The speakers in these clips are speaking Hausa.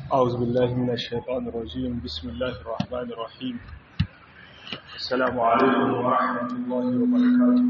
أعوذ بالله من الشيطان الرجيم بسم الله الرحمن الرحيم السلام عليكم ورحمة الله وبركاته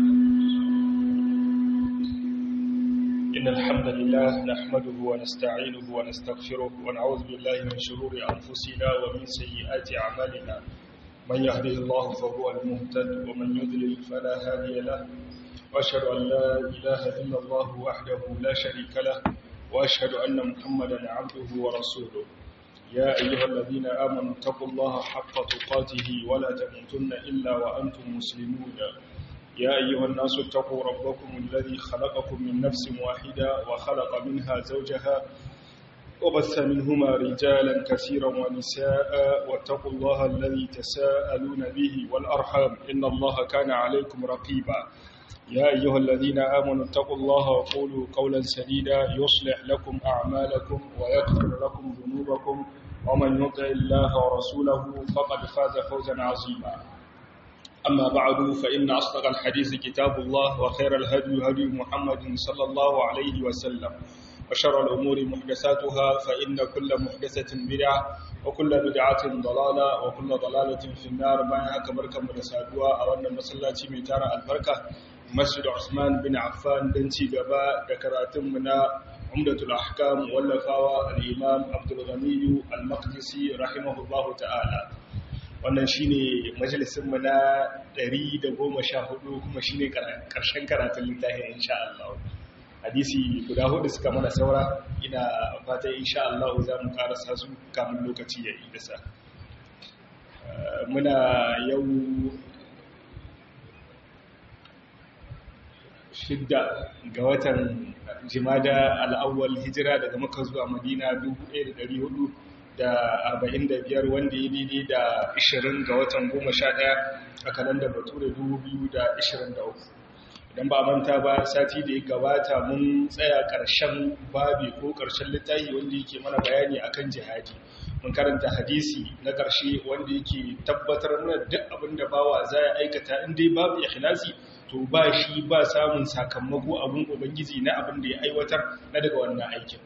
إن الحمد لله نحمده ونستعينه ونستغفره ونعوذ بالله من شرور أنفسنا ومن سيئات أعمالنا من يهده الله فهو المهتد ومن يضلل فلا هادي له وأشهد أن لا إله إلا الله وحده لا شريك له وأشهد أن محمدا عبده ورسوله يا أيها الذين آمنوا اتقوا الله حق تقاته ولا تموتن إلا وأنتم مسلمون يا أيها الناس اتقوا ربكم الذي خلقكم من نفس واحدة وخلق منها زوجها وبث منهما رجالا كثيرا ونساء واتقوا الله الذي تساءلون به والأرحام إن الله كان عليكم رقيبا يا أيها الذين آمنوا اتقوا الله وقولوا قولا سديدا يصلح لكم أعمالكم ويغفر لكم ذنوبكم ومن يطع الله ورسوله فقد فاز فوزا عظيما أما بعد فإن أصدق الحديث كتاب الله وخير الهدي هدي محمد صلى الله عليه وسلم وشر الأمور محدثاتها فإن كل محدثة بدعة وكل بدعة ضلالة وكل ضلالة في النار ما يهك بركة مدسادوا أو أن مسلاتي ميتار البركة مسجد عثمان بن عفان دنتي قباء ذكراتم منا عمدة الأحكام واللفاوى الإمام عبد الغني المقدسي رحمه الله تعالى wannan shine majalisinmu na 114 kuma shine karshen karatun littafin insha Allah hadisi guda hudu suka mana saura ina fatan insha Allah za mu karasa su kamun lokaci ya idasa muna yau shidda ga watan jimada al'awwal hijira daga maka zuwa madina 1400 da arba'in da biyar wanda ya daidai da ishirin ga watan goma sha ɗaya a kalanda bature dubu biyu da ishirin da uku idan ba manta ba sati da ya gabata mun tsaya ƙarshen babi ko ƙarshen littafi wanda yake mana bayani akan jihadi mun karanta hadisi na ƙarshe wanda yake tabbatar mana duk abin da bawa za ya aikata in dai babu ikhlasi to ba shi ba samun sakamako abun ubangiji na abin da ya aiwatar na daga wannan aikin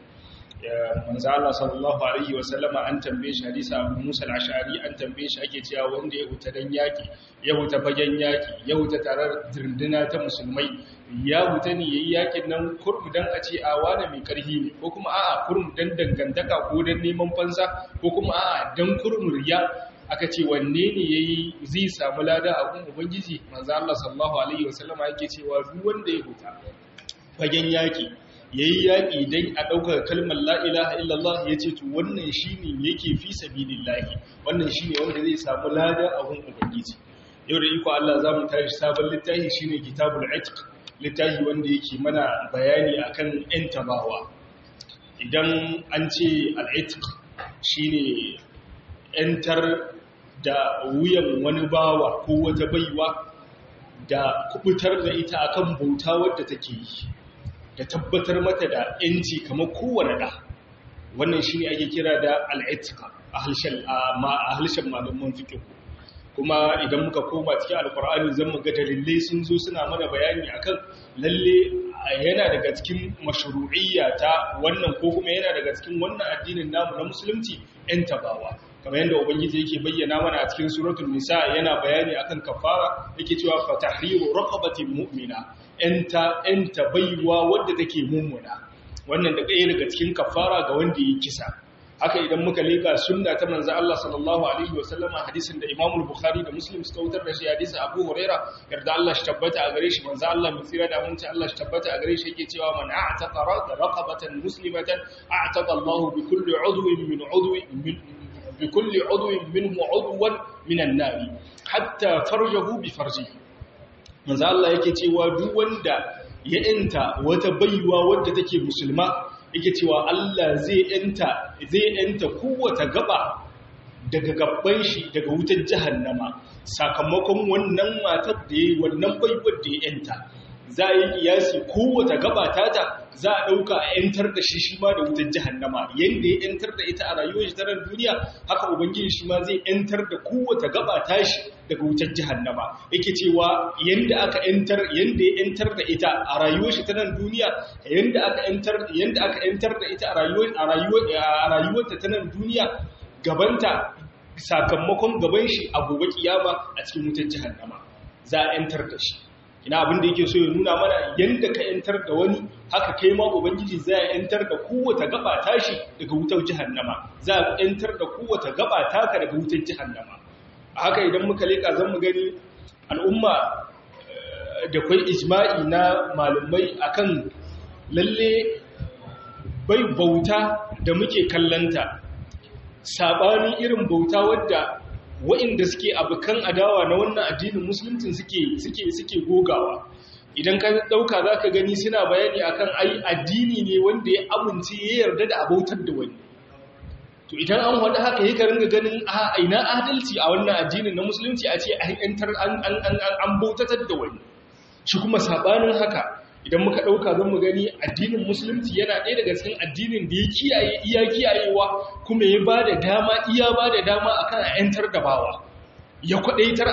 manzo Allah sallallahu alaihi wasallama an tambaye shi hadisi Abu Musa al-Ash'ari an tambaye shi ake cewa wanda ya huta dan yaki ya huta fagen yaki ya huta tarar dirndina ta musulmai ya huta ne yayi yakin nan kurmu dan a ce a wani mai karhi ne ko kuma a'a kurmu dan dangantaka ko dan neman fansa ko kuma a'a dan kurmu riya aka ce wanne ne yayi zai samu lada a gun ubangiji manzo Allah sallallahu alaihi wasallama yake cewa duk wanda ya huta fagen yaki ya yi yaƙi don a ɗaukar kalmar la'ilaha illallah ya ce to wannan shi ne yake fi sabidin lahi wannan shi ne wanda zai samu lada a hun ubangiji yau da iko Allah za mu tashi sabon littafi shi ne kitabul atik littafi wanda yake mana bayani akan ‘yan tabawa idan an ce al'atik shi ne ‘yantar da wuyan wani bawa ko wata baiwa da kubutar da ita akan bauta wadda take yi da tabbatar mata da ‘yanci kamar kowane ɗa wannan shi ne ake kira da al'etika a halshen malaman fikin kuma idan muka koma cikin alkur'ani zan muga dalilai sun zo suna mana bayani akan lalle yana daga cikin mashru'iyya ta wannan ko kuma yana daga cikin wannan addinin namu na musulunci ‘yan tabawa kamar yadda ubangiji yake bayyana mana a cikin suratul nisa yana bayani akan kafara yake cewa fatahriru raqabatin mu'mina enta enta baiwa wadda take mummuna wannan da ɗaya daga cikin kafara ga wanda yi kisa haka idan muka leka sunna ta manzo Allah sallallahu alaihi wasallama hadisin da Imam Bukhari da Muslim suka wutar da shi hadisin Abu Huraira yarda Allah shi tabbata a gare shi manzo Allah mai tsira da mun Allah shi tabbata a gare shi yake cewa man a'taqa raqabatan muslimatan a'taqa Allah bi kulli udwin min udwi bi kulli udwin minhu udwan min an-nar hatta farjahu bi farjihi manzo Allah yake cewa duk wanda ya yanta wata baiwa wadda take musulma yake cewa Allah zai yanta zai yanta kowace gaba daga gabban shi daga wutar jahannama sakamakon wannan matar da yayi wannan baiwar da ya yanta za a yi kiyasi kowace gaba tata za a ɗauka a ‘yantar da shi shi ma da wutar jahannama yadda ya ‘yantar da ita a rayuwar shi ta nan duniya haka ubangiji shi ma zai ‘yantar da kowace gaba tashi daga wutar jahannama yake cewa yadda aka ‘yantar yadda ya ‘yantar da ita a rayuwar shi ta nan duniya yadda aka ‘yantar yadda aka ‘yantar da ita a rayuwar a rayuwar a rayuwarta ta nan duniya gabanta sakamakon gaban shi a gobe kiyama a cikin wutar jahannama za a ‘yantar da shi ina abin da yake so ya nuna mana yanda ka yantar da wani haka kai ma ubangiji za ya yantar da kowace gaba tashi daga wutar jahannama za a yantar da kowace gaba taka daga wutar jahannama a haka idan muka leka zan mu gani al'umma da kwai ijma'i na malumai akan lalle bai bauta da muke kallanta sabani irin bauta wadda wa'inda suke abokan adawa na wannan addinin musulunci suke suke suke gogawa idan ka dauka zaka gani suna bayani akan ai addini ne wanda ya amince ya yarda da abautar da wani to idan an wada haka yake ringa ganin a ina adalci a wannan addinin na musulunci a ce an yantar an an an an bautatar da wani shi kuma sabanin haka idan muka ɗauka zan mu gani addinin musulunci yana ɗaya daga cikin addinin da ya kiyaye iya kiyayewa kuma ya ba da dama iya ba da dama akan a ‘yantar da bawa ya kwaɗaitar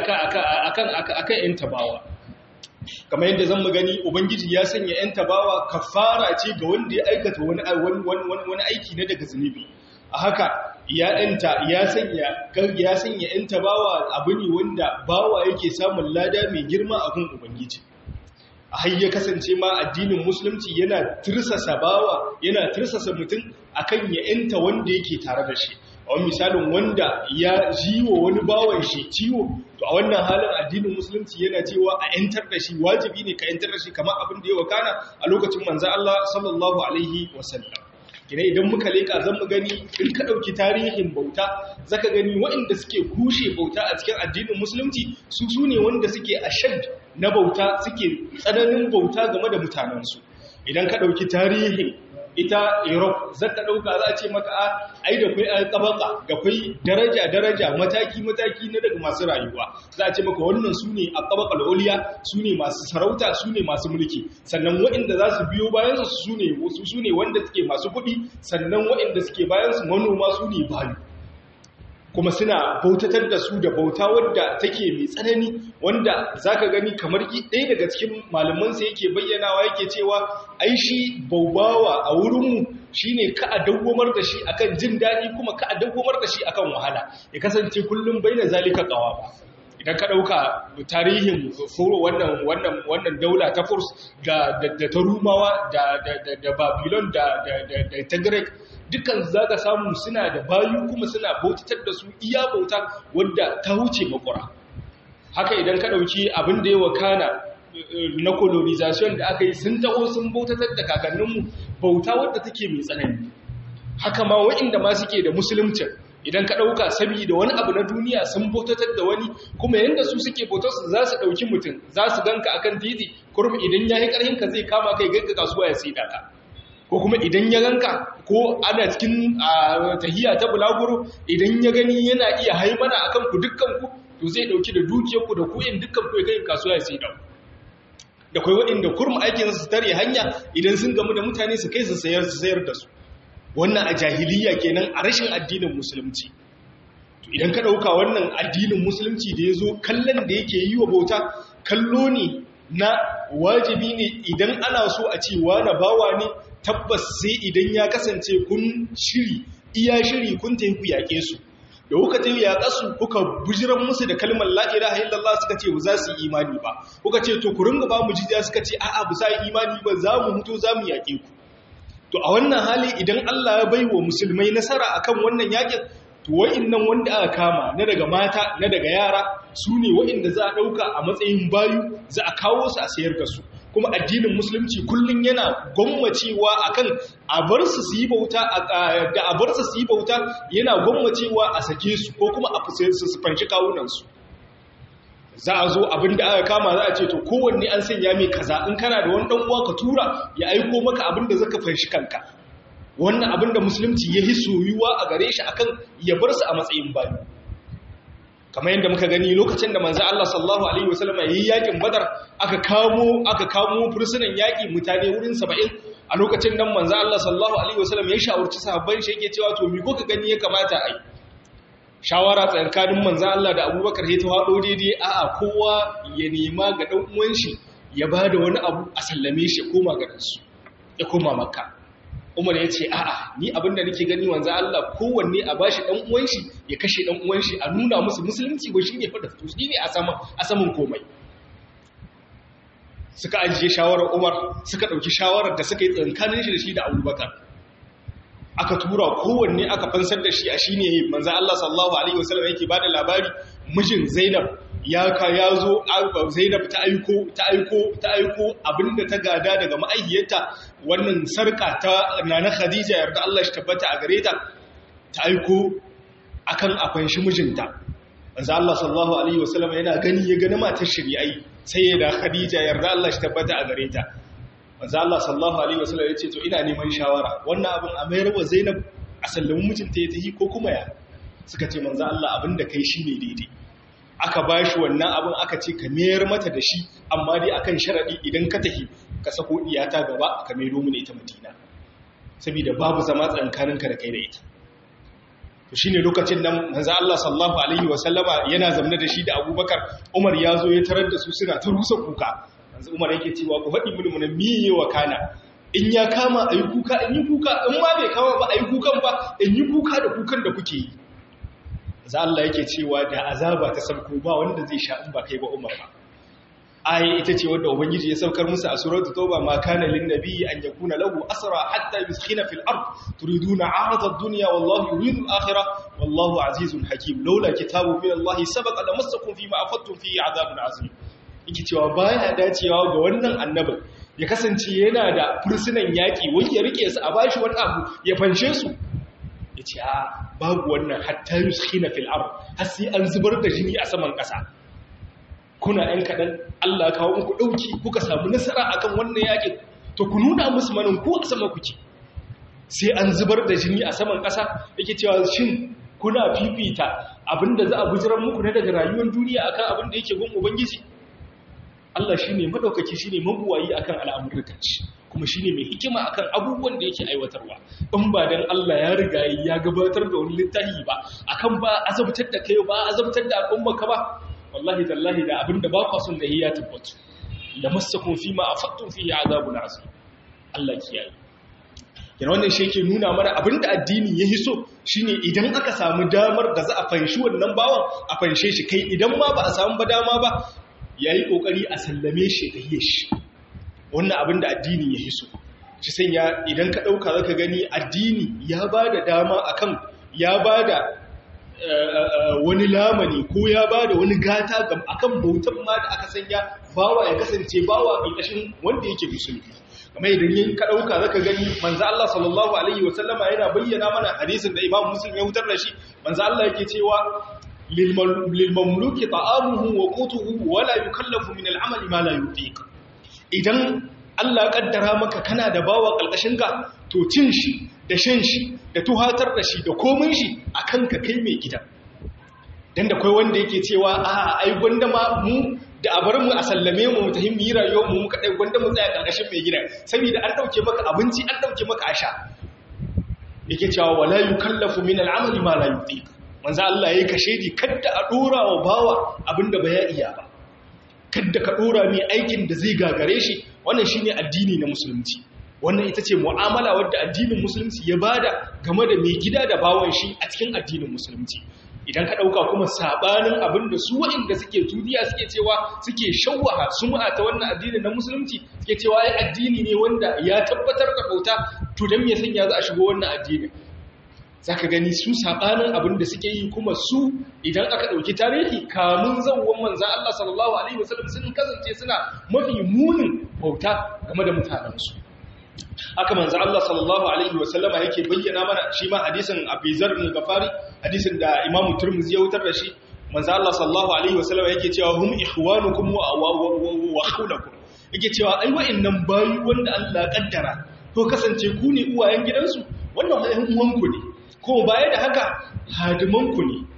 akan akan ‘yanta bawa kamar yadda zan mu gani ubangiji ya sanya ‘yanta bawa kafara ce ga wanda ya aikata wani aiki na daga zunubi a haka ya ‘yanta ya sanya ya sanya ‘yanta bawa abu ne wanda bawa yake samun lada mai girma a gun ubangiji har ya kasance ma addinin musulunci yana tirsasa bawa yana tirsasa mutum akan ya yanta wanda yake tare da shi a wani misalin wanda ya jiwo wani bawan shi ciwo to a wannan halin addinin musulunci yana cewa a yantar da shi wajibi ne ka yantar da shi kamar abin da ya wakana a lokacin manzo Allah sallallahu alaihi wasallam kina idan muka leka zan mu gani in ka dauki tarihin bauta zaka gani waɗanda suke kushe bauta a cikin addinin musulunci su su ne wanda suke ashad na bauta suke tsananin bauta game da mutanensu idan ka dauki tarihin ita Europe zaka dauka za a ce maka a ai da kai tabaka da kai daraja daraja mataki mataki na daga masu rayuwa za a ce maka wannan sune a tabaqal uliya sune masu sarauta sune masu mulki sannan waɗanda za su biyo bayan su sune su sune wanda suke masu kuɗi sannan waɗanda suke bayan su manoma sune bayu kuma suna bautatar da su da bauta wadda take mai tsanani wanda zaka gani kamar ɗaya daga cikin malamansa yake bayyanawa yake cewa ai shi baubawa a wurinmu shine ka a dawwamar da shi akan jin daɗi kuma ka a dawwamar da shi akan wahala ya kasance kullum baina zalika qawa ba idan ka ɗauka tarihin furo wannan wannan wannan daula ta furs da da ta rumawa da da da babylon da da da ta greek dukkan za ka samu suna da bayu kuma suna bautatar da su iya bauta wadda ta wuce makura haka idan ka ɗauki abin da ya wakana na colonization da aka yi sun taho sun bautatar da kakanninmu bauta wadda take mai tsanani haka ma wa'inda ma suke da musuluncin idan ka ɗauka saboda wani abu na duniya sun bautatar da wani kuma yadda su suke bautar su za su ɗauki mutum za su ganka akan titi kurum idan ya yi ƙarhinka zai kama kai ganka kasuwa ya sai ka ko kuma idan ya ganka ko ana cikin tahiya ta bulaguro idan ya gani yana iya haimana akan ku dukkanku to zai dauki da dukiyarku da kuyin dukkanku ya kai kasuwa ya sai dau da kai waɗanda kurum aikin su tare hanya idan sun gamu da mutane su kai su sayar su sayar da su wannan a jahiliya kenan a rashin addinin musulunci to idan ka dauka wannan addinin musulunci da yazo kallon da yake yi wa bauta kallo ne na wajibi ne idan ana so a ce wani bawa ne tabbas sai idan ya kasance kun shiri iya shiri kun tafi ku yaƙe su da kuka tafi yaƙa su kuka bujiran musu da kalmar la ilaha illallah suka ce ba za su yi imani ba kuka ce to ku ringa ba mu jizya suka ce a'a ba za yi imani ba za mu mutu za mu yaƙe ku to a wannan hali idan Allah ya bai wa musulmai nasara akan wannan yaƙin to wa'innan wanda aka kama na daga mata na daga yara su ne wa'inda za a ɗauka a matsayin bayu za a kawo su a sayar da su kuma addinin musulunci kullum yana gwammacewa akan a bar su su yi bauta da a bar su su yi bauta yana gwammacewa a sake su ko kuma a fusayar su su fanshi kawunan su za a zo abin da aka kama za a ce to kowanne an sanya mai kaza in kana da wani dan uwa ka tura ya aiko maka abin da zaka fanshi kanka wannan abin da musulunci ya hi soyuwa a gare shi akan ya bar su a matsayin bayu kamar yadda muka gani lokacin da manzo Allah sallallahu alaihi wasallam yayi yakin badar aka kamo aka kamo fursunan yaki mutane wurin 70 a lokacin nan manzo Allah sallallahu alaihi wasallam ya shawarci sahabban shi yake cewa to mi ko ka gani ya kamata ai shawara tsakanin manzo Allah da Abubakar sai ta hado daidai a'a kowa ya nema ga dan uwan shi ya bada wani abu a sallame shi koma garin su ya koma makka Umar ya ce a'a ni abinda nake gani wanzu Allah kowanne a bashi dan uwan shi ya kashe dan uwan shi a nuna musu musulunci ba shine fa da to shine a sama a saman komai suka ajiye shawarar Umar suka dauki shawarar da suka yi tsankanin shi da shi da Abubakar aka tura kowanne aka fansar da shi a shine manzo Allah sallallahu alaihi wasallam yake bada labari mijin Zainab ya ka ya zo Zainab ta aiko ta aiko ta aiko abinda ta gada daga ma'aihiyarta wannan sarka ta nana Khadija yarda Allah shi tabbata a gare ta ta aiko akan afan shi mijinta manzo Allah sallallahu alaihi wasallam yana gani ya gani matar shari'ai sai ya da Khadija yarda Allah shi tabbata a gare ta manzo Allah sallallahu alaihi wasallam ya ce to ina neman shawara wannan abin a mayar wa Zainab a sallamin mijinta ya tafi ko kuma ya suka ce manzo Allah abinda kai shine daidai aka ba shi wannan abin aka ce ka mayar mata da shi amma dai akan sharaɗi idan ka tafi ka sako iyata gaba ka mai domin ita madina saboda babu zama tsankaninka da kai da ita to shine lokacin nan manzo Allah sallallahu alaihi wasallama yana zamne da shi da Abubakar Umar ya zo ya tarar da su suna ta rusa kuka manzo Umar yake cewa ku faɗi mini mun miye wa kana in ya kama ayi kuka in yi kuka in ma bai kama ba ayi kukan ba in yi kuka da kukan da kuke yi za Allah yake cewa da azaba ta sabko ba wanda zai sha in ba kai ba Umar ba ayi ita ce wanda ubangiji ya saukar musu a suratul tauba ma kana lin nabiyyi an yakuna lahu asra hatta yuskhina fil ard turiduna 'arada ad-dunya wallahu yuridu al-akhirah wallahu azizun hakim laula kitabu min Allah sabaqa lamassakum fima afattum fihi 'adabun azim yake cewa baya dacewa ga wannan annabin ya kasance yana da fursunan yaki wai ya rike su a bashi wani abu ya fanshe su ya ce a babu wannan hatta yuskina fil ard har sai an zubar da jini a saman ƙasa kuna ɗan kaɗan Allah kawo muku ɗauki kuka samu nasara akan wannan yakin to ku nuna musu manin ko a sama kuke sai an zubar da jini a saman ƙasa yake cewa shin kuna fifita abinda za a bujiran muku na daga rayuwar duniya akan abin da yake gun ubangiji Allah shine madaukaki shine mabuwayi akan al'amurkanci kuma shine mai hikima akan abubuwan da yake aiwatarwa in ba dan Allah ya riga ya gabatar da wani littafi ba akan ba azabtar da kai ba azabtar da al'umma ka ba wallahi tallahi da abinda ba kwa son da ya tabbatu lamassakum fima afattum fihi azabun azim Allah kiyaye yana wannan shi yake nuna mana abinda addini ya hiso shine idan aka samu damar da za a fanshi wannan bawan a fanshe shi kai idan ma ba a samu ba dama ba yayi kokari a sallame shi da shi wannan abinda addini ya hiso shi sanya idan ka dauka zaka gani addini ya bada dama akan ya bada wani lamani ko ya bada wani gata akan bautan ma da aka sanya bawa ya kasance bawa ƙarƙashin wanda yake musulmi kamar idan yin ka ɗauka zaka gani manzo Allah sallallahu alaihi wa sallama yana bayyana mana hadisin da Imam Muslim ya hutar da shi manzo Allah yake cewa lil mamluki ta'amuhu wa qutuhu wa la yukallafu min al-amal ma la yutiq idan Allah ya kaddara maka kana da bawa kalkashin ka to cin shi da shan shi da tuhatar da shi da komin shi akan ka kai mai gida dan da kai wanda yake cewa a ai gwanda ma mu da a bar mu a sallame mu mu tafi mu yi rayuwar mu muka dai gwanda mu tsaya karkashin mai gida saboda an dauke maka abinci an dauke maka asha yake cewa wala yukallafu min al'amali ma la yutiq manzo Allah yayi kashedi kada a dora wa bawa abinda ba ya iya ba kada ka dora mai aikin da zai gagare shi wannan shine addini na musulunci wannan ita ce mu'amala wadda addinin musulunci ya bada game da mai gida da bawan shi a cikin addinin musulunci idan ka ɗauka kuma saɓanin abin da su waɗanda suke duniya suke cewa suke shawwaha sum'a ta wannan addini na musulunci suke cewa ya addini ne wanda ya tabbatar da bauta to don me sanya za a shigo wannan addinin za ka gani su saɓanin abin da suke yi kuma su idan aka ɗauki tarihi kamun zauwan manzan Allah sallallahu alaihi wasallam sun kasance suna mafi munin bauta game da mutanensu haka manzo Allah sallallahu alaihi wasallama yake bayyana mana shi ma hadisin Abizar bin Gafari hadisin da Imam Tirmidhi ya wutar da shi manzo Allah sallallahu alaihi wasallama yake cewa hum ikhwanukum wa wa khawlakum yake cewa ai wa'annan bayi wanda Allah ya kaddara to kasance ku ne uwayen gidansu wannan ai uwanku ne ko baya da haka hadimanku ne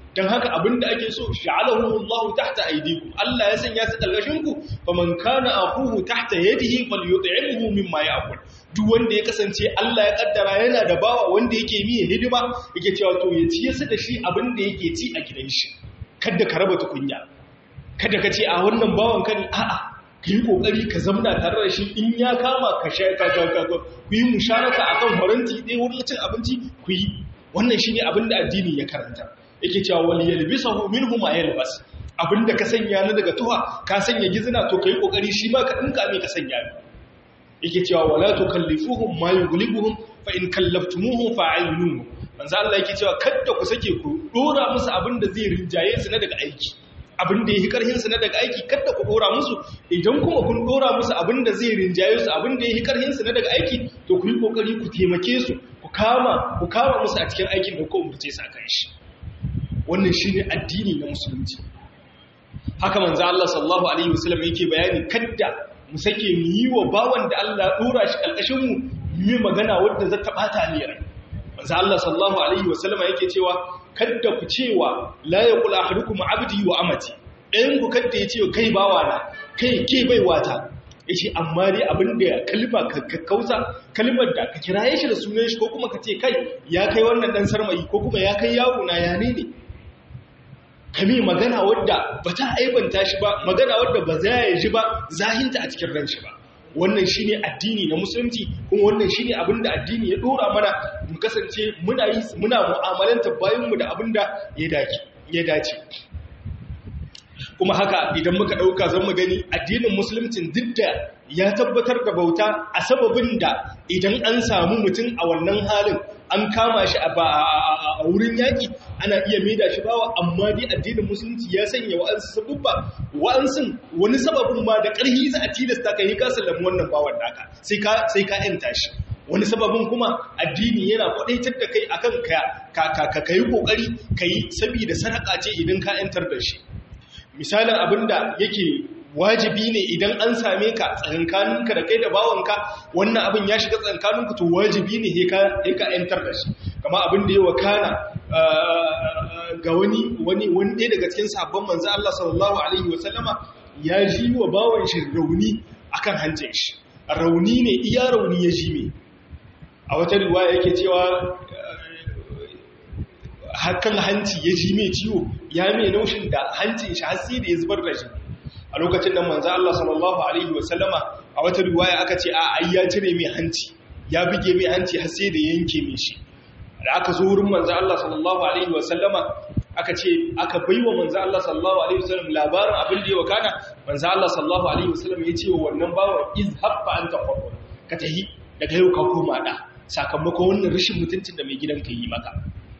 dan haka abinda ake so ja'alahu Allah tahta aydikum Allah ya sanya su kalgashin ku faman kana akuhu tahta yadihi falyut'imhu mimma ya'kul duk wanda ya kasance Allah ya kaddara yana da bawa wanda yake miye hidima yake cewa to ya ciye su da shi abinda yake ci a gidan shi kada ka raba tukunya kada ka ce a wannan bawan ka ne a'a ka yi kokari ka zamna tare da shi in ya kama ka sha ka ka ka ku yi musharaka akan faranti ɗaya wurin cin abinci ku yi wannan shine abinda addini ya karanta yake cewa wal yalbisahu minhu ma yalbas abinda ka sanya na daga tuha ka sanya gizina to kai kokari shi ma ka dinka mai ka sanya yake cewa wala tukallifuhum ma yughlibuhum fa in kallaftumuhu fa'iluhu manzo Allah yake cewa kada ku sake ku dora musu abinda zai rinjaye su na daga aiki abinda yake karhin su na daga aiki kada ku dora musu idan kuma kun dora musu abinda zai rinjaye su abinda yake karhin su na daga aiki to ku yi kokari ku taimake su ku kama ku kama musu a cikin aikin da ku umurce su akan shi wannan shine addini na musulunci haka manzo Allah sallallahu alaihi wasallam yake bayani kadda mu sake mu yi wa bawan da Allah dora shi kalkashin mu mu magana wadda za ta bata ne rai manzo Allah sallallahu alaihi wasallam yake cewa kadda ku cewa la yaqul ahadukum abdi wa amati ɗayan ku kadda ya ce kai bawa na kai ke baiwata yace amma dai abinda kalma ka kausa kalmar da ka kiraye shi da sunan shi ko kuma ka ce kai ya kai wannan dan sarmayi ko kuma ya kai yaro na ya ne ne kame magana wadda ba ta aibanta shi ba magana wadda ba za ya ji ba zahinta a cikin ran shi ba wannan shine addini na musulunci kuma wannan shine abinda addini ya dora mana mu kasance muna yi muna mu'amalanta bayan mu da abinda ya dace ya dace kuma haka idan muka dauka zan mu gani addinin musuluncin duk da ya tabbatar da bauta a sababin da idan an samu mutum a wannan halin an kama shi a wurin yaƙi ana iya maida shi bawa amma dai addinin musulunci ya sanya wa'ansu sabubba wa'ansun wani sababin ma da ƙarhi za a tilasta ka yi ka sallami wannan bawan naka sai ka sai ka yanta shi wani sababin kuma addini yana kwadaitar da kai akan ka ka ka kai kokari kai saboda sadaka ce idan ka yantar da shi misalin abinda yake wajibi ne idan an same ka tsakankaninka da kai da bawanka wannan abin ya shiga tsakankaninku to wajibi ne he ka ‘yantar da shi kama abin da ya wakana ga wani wani wani ɗaya daga cikin sabon manzo Allah sallallahu alaihi wasallama ya ji wa bawan shi rauni akan hancin shi rauni ne iya rauni ya ji me a wata riwaya yake cewa hakan hanci ya ji mai ciwo ya mai naushin da hancin shi har sai da ya zubar da shi a lokacin da manzo Allah sallallahu alaihi wasallama a wata riwaya aka ce a ai ya cire mai hanci ya bige mai hanci har sai da yanke mai shi da aka zo wurin manzo Allah sallallahu alaihi wasallama aka ce aka baiwa manzo Allah sallallahu alaihi wasallam labarin abin da ya wakana manzo Allah sallallahu alaihi wasallam ya ce wa wannan bawan izhab fa anta qawwa ka tahi daga yau ka koma da sakamakon wannan rashin mutuncin da mai gidanka yi maka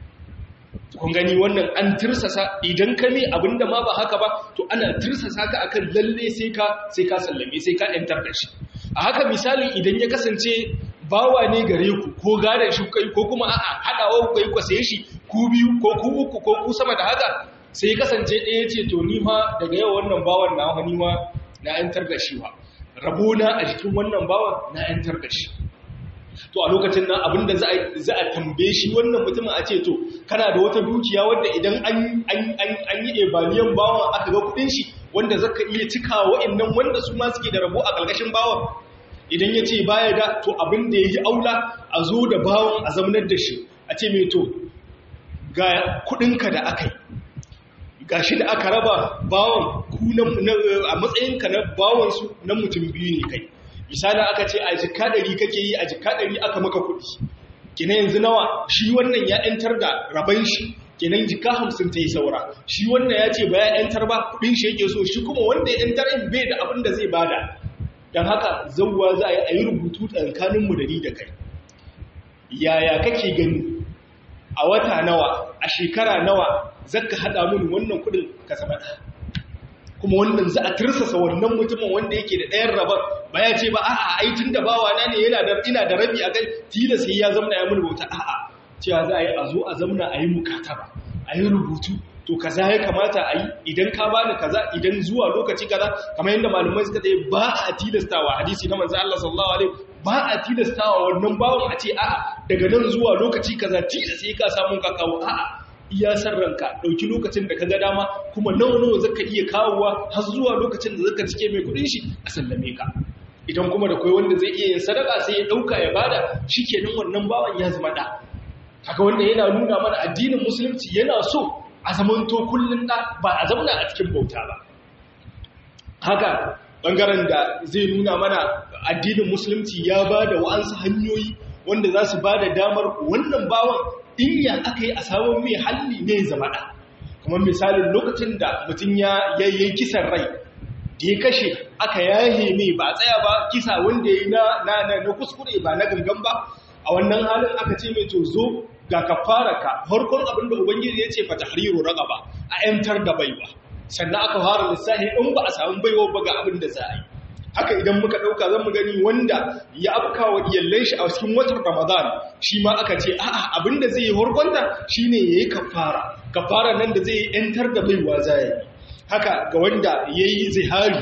kun gani wannan an tirsasa idan ka ne abinda ma ba haka ba to ana tirsasa ka akan lalle sai ka sai ka sallame sai ka yantar da shi a haka misali idan ya kasance bawa ne gare ku ko gare shi kai ko kuma a'a hadawa ku kai ku saye shi ku biyu ko ku uku ko ku sama da haka sai kasance ɗaya ce to ni ma daga yau wannan bawan na wani ma na yantar da shi wa rabona a jikin wannan bawan na yantar da shi to a lokacin nan abinda za a tambaye shi wannan mutumin a ce to kana da wata dukiya wadda idan an yi ebaliyan bawan aka ga kudin shi wanda zaka iya cika wa'annan wanda su ma suke da rabo a ƙarƙashin bawan idan ya ce baya da to abinda ya yi aula a zo da bawan a zamanar da shi a ce mai to ga kudinka da aka yi ga shi da aka raba bawan ku a matsayinka na bawansu na mutum biyu ne kai misali aka ce a jika ɗari kake yi a jika ɗari aka maka kuɗi kina yanzu nawa shi wannan ya ‘yantar da raban shi kenan jika hamsin ta yi saura shi wannan ya ce ba ya ‘yantar ba kuɗin shi yake so shi kuma wanda ya ‘yantar in bai da abin da zai bada don haka zauwa za a yi a yi rubutu tsakaninmu da ni da kai yaya kake gani a wata nawa a shekara nawa zaka haɗa mun wannan kuɗin ka zama kuma wannan za a tirsasa wannan mutumin wanda yake da ɗayan rabar ba ya ce ba a'a ai tun da bawa na ne yana da ina da rabi a kai tilas sai ya zamna ya mun bauta a'a cewa za a yi a zo a zamna a yi mukataba a yi rubutu to kaza ya kamata a yi idan ka bani kaza idan zuwa lokaci kaza kamar yadda malamai suka ce ba a tilastawa hadisi na manzo Allah sallallahu alaihi ba a tilastawa wannan bawon a ce a'a daga nan zuwa lokaci kaza tilas sai ka samu ka kawo a'a iya san ranka ɗauki lokacin da ka ga dama kuma nawa nawa zaka iya kawowa har zuwa lokacin da zaka cike mai kuɗin shi a sallame ka idan kuma da kai wanda zai iya yin sadaka sai ya ɗauka ya bada shikenan wannan bawan ya zama da haka wanda yana nuna mana addinin musulunci yana so a zamanto kullun da ba a zauna a cikin bauta ba haka bangaren da zai nuna mana addinin musulunci ya ba da wa'ansu hanyoyi wanda za su ba da damar wannan bawan in ya aka yi a samun mai halli ne zama ɗa kamar misalin lokacin da mutum ya yi kisan rai da ya kashe aka yahe mai ba tsaya ba kisa wanda ya yi na kuskure ba na gangan ba a wannan halin aka ce mai to zo ga kafara ka farkon abin da ubangiji ya ce fa tahriru raqaba a yantar da baiwa sannan aka fara lissafi in ba a samu baiwa ba ga abin da za a yi haka idan muka ɗauka zan mu gani wanda ya afka wa iyallan shi a cikin watan ramadan shi ma aka ce a'a abin da zai yi horkonta shine yayi kafara kafara nan da zai yi yantar da baiwa za yi haka ga wanda ya yi zihari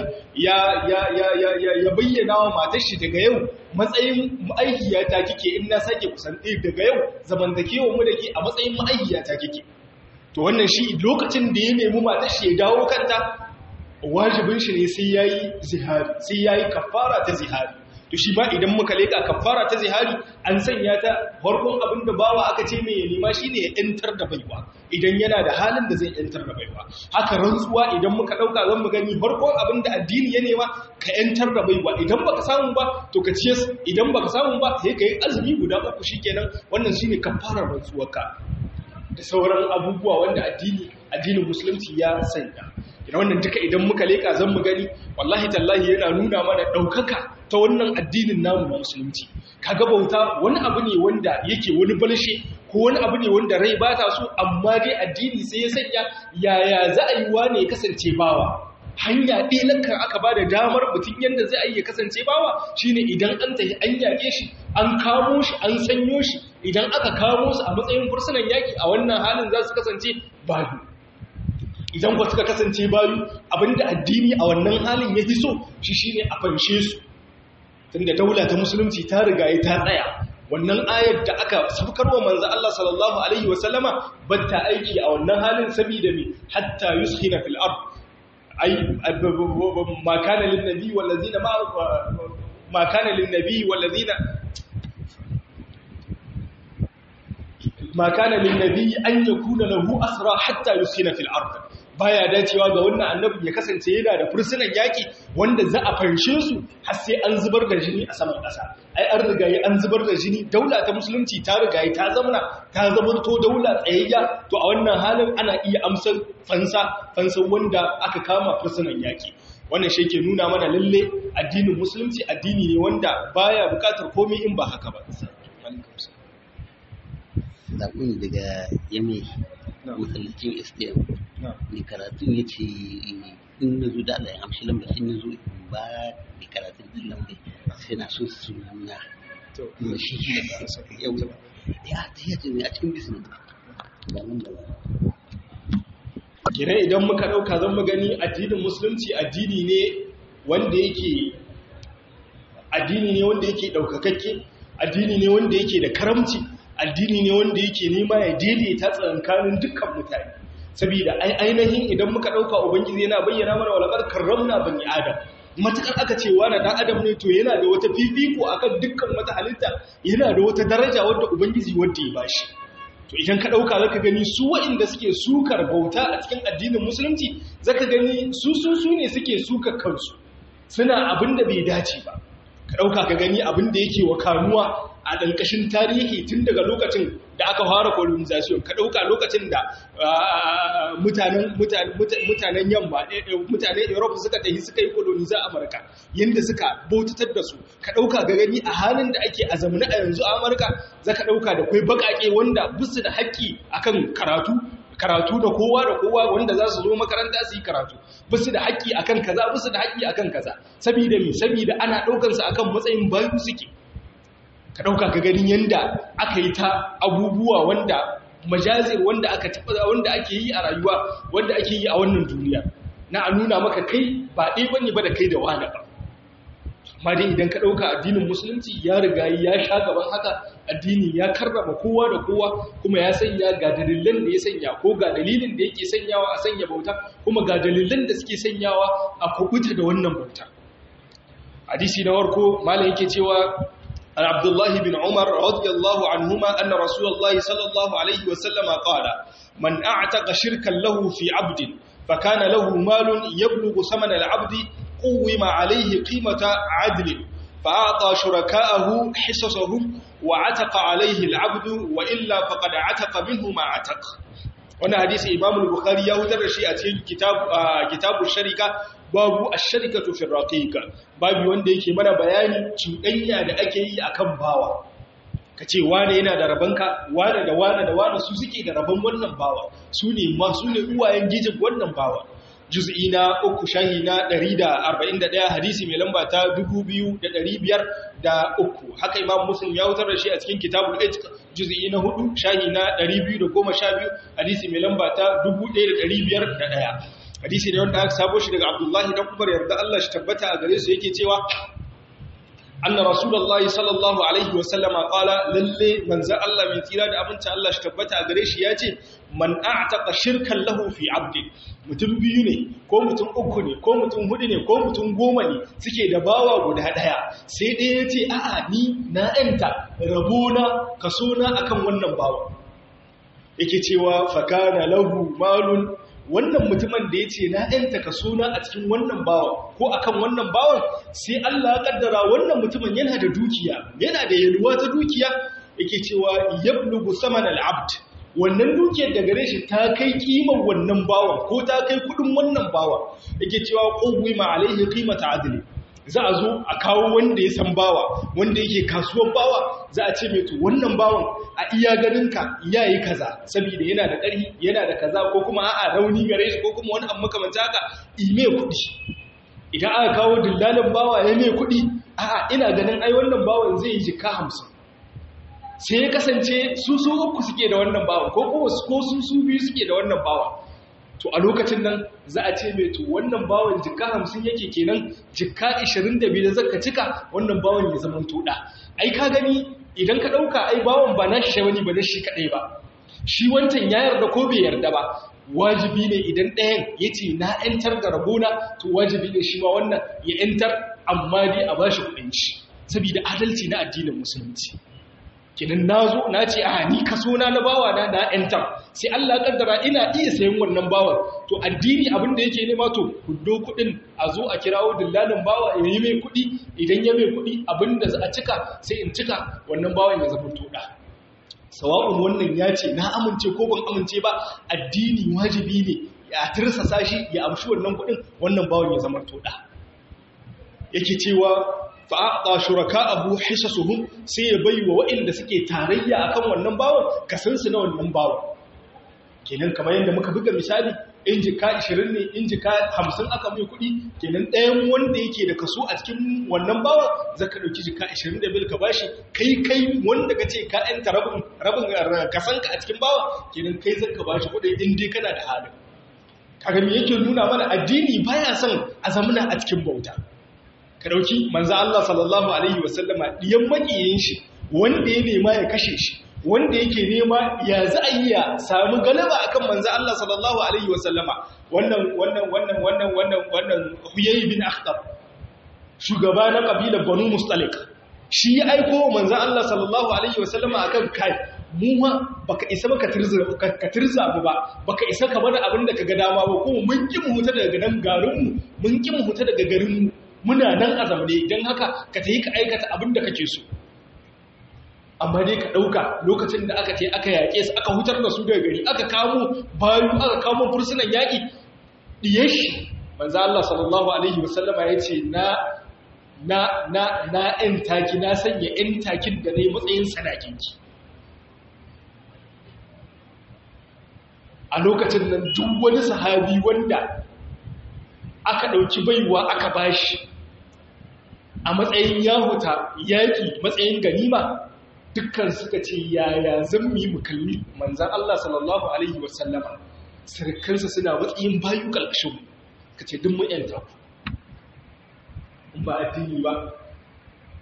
ya bayyana wa matar shi daga yau matsayin ma'aikiyata kike in na sake kusanti daga yau zamantakewa mu da ke a matsayin ma'aikiyata kike to wannan shi lokacin da ya nemi matar shi ya dawo kanta wajibin shi ne sai yayi zihari sai yayi kafara ta zihari to shi ma idan muka leka kafara ta zihari an sanya ta farkon abin da bawa aka ce mai nema shine ya yantar da baiwa idan yana da halin da zai yantar da baiwa haka rantsuwa idan muka dauka zan mu gani farkon abin da addini ya nema ka yantar da baiwa idan baka samu ba to ka ciye idan baka samu ba sai ka yi azumi guda uku shikenan wannan shine kafarar rantsuwarka da sauran abubuwa wanda addini addinin musulunci ya sanya ina wannan duka idan muka leka zan mu gani wallahi tallahi yana nuna mana daukaka ta wannan addinin namu na musulunci kaga bauta wani abu ne wanda yake wani balshe ko wani abu ne wanda rai ba ta so amma dai addini sai ya sanya yaya za a yi wane ya kasance bawa hanya ɗaya lankan aka ba da damar mutum yadda zai ya kasance bawa shine idan an tafi an yaƙe shi an kamo shi an sanyo shi idan aka kamo su a matsayin fursunan yaƙi a wannan halin za su kasance bayu idan ba suka kasance bayu abinda addini a wannan halin ya fi so shi shine a fanshe su tunda daula ta musulunci ta riga ta tsaya wannan ayar da aka sabkarwa manzo Allah sallallahu alaihi wasallama batta aiki a wannan halin saboda me hatta yushina fil ard ay ma kana lin nabi wal ladina ma ma kana lin nabi wal ladina ma kana lin nabi an yakuna lahu asra hatta yushina fil ard baya dacewa ga wannan annabi ya kasance yana da fursunan yaki wanda za a fanshe su har sai an zubar da jini a saman ƙasa ai an rigaye an zubar da jini daula ta musulunci ta rigaye ta zamana ta zamanto daula tsayayya to a wannan halin ana iya amsar fansa fansan wanda aka kama fursunan yaki wannan shi ke nuna mana lalle addinin musulunci addini ne wanda baya bukatar komai in ba haka ba zaɓin daga yame masallacin sdm mai karatun ya ce in na zo da Allah ya amshi lamba in na zo in ba mai karatun din lamba sai na so su nuna da shi yau ya ta yi ce a cikin bisin da nan da kire idan muka ɗauka zan mu gani addinin musulunci addini ne wanda yake addini ne wanda yake ɗaukakakke addini ne wanda yake da karamci addini ne wanda yake nema ya daidaita tsakankanin dukkan mutane saboda ainihin idan muka dauka ubangiji yana bayyana mana walaqad karramna bani adam matakar aka ce wani dan adam ne to yana da wata fifiko akan dukkan wata halitta yana da wata daraja wadda ubangiji wanda ya bashi to idan ka dauka zaka gani su waɗanda suke sukar bauta a cikin addinin musulunci zaka gani su su su ne suke sukar kansu suna abin da bai dace ba ka dauka ka gani abin da yake wa kanuwa a ɗankashin tarihi tun daga lokacin da aka fara colonization ka ɗauka lokacin da mutanen yamma mutanen europe suka tafi suka yi coloniza amurka yadda suka bautatar da su ka ɗauka ga gani a halin da ake azamuni a yanzu a amurka za ka ɗauka da kwai baƙaƙe wanda busu da haƙƙi akan karatu karatu da kowa da kowa wanda za su zo makaranta su yi karatu basu da haƙƙi akan kaza basu da haƙƙi akan kaza saboda me saboda ana ɗaukansu akan matsayin bayu suke ka ɗauka ka ganin yadda aka yi ta abubuwa wanda majazir wanda aka taɓa wanda ake yi a rayuwa wanda ake yi a wannan duniya na a nuna maka kai ba ɗaya bane ba da kai da wani ba amma dai idan ka ɗauka addinin musulunci ya riga ya sha gaban haka addini ya karrama kowa da kowa kuma ya sanya ga dalilan da ya sanya ko ga dalilin da yake sanyawa a sanya bauta kuma ga dalilan da suke sanyawa a kubuta da wannan bauta hadisi na warko malam yake cewa Abdullah bin Umar radiyallahu anhuma anna Rasulullah sallallahu alaihi wa sallama qala man a'taqa shirkan lahu fi 'abdin fakana lahu malun yablughu thamana al-'abdi quwima alayhi qimata 'adlin فأعطى شركاءه حصصهم وعتق عليه العبد وإلا فقد عتق منه ما عتق wannan hadisi Imam al-Bukhari ya hutar da shi a cikin kitab kitabu sharika babu ash-sharikatu fi raqiqa babu wanda yake mana bayani cuɗanya da ake yi akan bawa kace wane yana da rabanka wane da wane da wane su suke da raban wannan bawa su ne ma su ne uwayen gijin wannan bawa juz'i na uku shahi na 141 hadisi mai lamba ta 2503 haka imam muslim ya wutar da shi a cikin kitabul itq juz'i na 4 shahi na 212 hadisi mai lamba ta 1501 hadisi ne wanda aka sabo shi daga abdullahi dan umar yarda Allah shi tabbata a gare su yake cewa anna rasulullahi sallallahu alaihi wa sallama qala lalle manzo Allah mai tsira da abinci Allah shi tabbata a gare shi yace man a'taqa shirkan lahu fi 'abdi mutum biyu ne ko mutum uku ne ko mutum hudu ne ko mutum goma ne suke da bawa guda daya sai ɗaya yace a'a ni na enta rabona kaso na akan wannan bawa yake cewa fakana lahu malun wannan mutumin da ya ce na ‘yanta ka suna a cikin wannan bawan ko akan wannan bawan sai Allah ya kaddara wannan mutumin yana da dukiya yana da yalwa ta dukiya yake cewa yablugu saman al'abd wannan dukiyar da gare shi ta kai kimar wannan bawan ko ta kai kudin wannan bawan yake cewa qawwi ma alaihi qimata adli za a zo a kawo wanda ya san bawa wanda yake kasuwar bawa za a ce mai to wannan bawan a iya ganinka ya yi kaza saboda yana da ƙarfi yana da kaza ko kuma a'a rauni gare shi ko kuma wani abu makamanta haka ime kuɗi idan aka kawo dillalin bawa ya mai kuɗi a'a ina ganin ai wannan bawan zai yi jika hamsin sai ya kasance su su uku suke da wannan bawan ko kuma ko su su biyu suke da wannan bawan to a lokacin nan za a ce mai to wannan bawan jika hamsin yake kenan jika ishirin da biyu da zaka cika wannan bawan ya zama toɗa ai ka gani idan ka ɗauka ai bawan ba na shi wani ba na shi kaɗai ba shi wancan ya yarda ko bai yarda ba wajibi ne idan ɗayan ya ce na ‘yantar da rabona to wajibi ne shi ma wannan ya ‘yantar amma dai a ba shi kuɗin shi saboda adalci na addinin musulunci kinan na zo na ce a ni kaso na na bawa na na ‘yantar sai Allah kaddara ina iya sayan wannan bawan to addini abin da yake nema to kuddo kuɗin a zo a kirawo dillalin bawa ya yi mai kuɗi idan ya mai kuɗi abin da za a cika sai in cika wannan bawan ya zama toɗa sawa'un wannan ya ce na amince ko ban amince ba addini wajibi ne ya tirsasa shi ya amshi wannan kuɗin wannan bawan ya zama toɗa yake cewa fa'aɗa shuraka abu hisasuhum sai ya bai wa waɗanda suke tarayya akan wannan bawan kasansu na wannan bawan kenan kamar yadda muka buga misali in jika 20 ne in jika 50 aka mai kuɗi kenan ɗayan wanda yake da kaso a cikin wannan bawa zaka ɗauki jika 25 ka bashi kai kai wanda ka ce ka ɗanta rabin rabin kasanka a cikin bawa kenan kai zaka bashi kuɗi in dai kana da halin kaga me yake nuna mana addini baya son a zamana a cikin bauta ka ɗauki manzo Allah sallallahu alaihi wasallama diyan makiyin shi wanda ya nema ya kashe shi wanda yake nema ya za a iya samu galaba akan manzo Allah sallallahu alaihi wasallama wannan wannan wannan wannan wannan wannan Huyay bin Akhtab shugaba na kabilar Banu Mustalik shi ya aiko manzo Allah sallallahu alaihi wasallama akan kai mu ma baka isa baka tirza ka tirza mu ba baka isa ka bada abin da kaga dama ba ko mun ki mu huta daga nan garin mu mun ki mu huta daga garin mu muna nan a zamane dan haka ka tayi ka aikata abin da kake so amma dai ka ɗauka lokacin da aka ce aka yaƙe su aka hutar da su daga gari aka kamo bayu aka kamo fursunan yaƙi ɗiye shi manzo Allah sallallahu alaihi wasallama ya ce na na na na ƴan taki na sanya ƴan takin da nayi matsayin sadakinki a lokacin nan duk wani sahabi wanda aka ɗauki baiwa aka bashi a matsayin yahuta yaƙi matsayin ganima dukkan suka ce yaya zan mu yi mukalli manzan Allah sallallahu Alaihi wasallama sarkansa suna matsayin bayu ƙalƙashin ka ce duk mu'yanta ku ba addini ba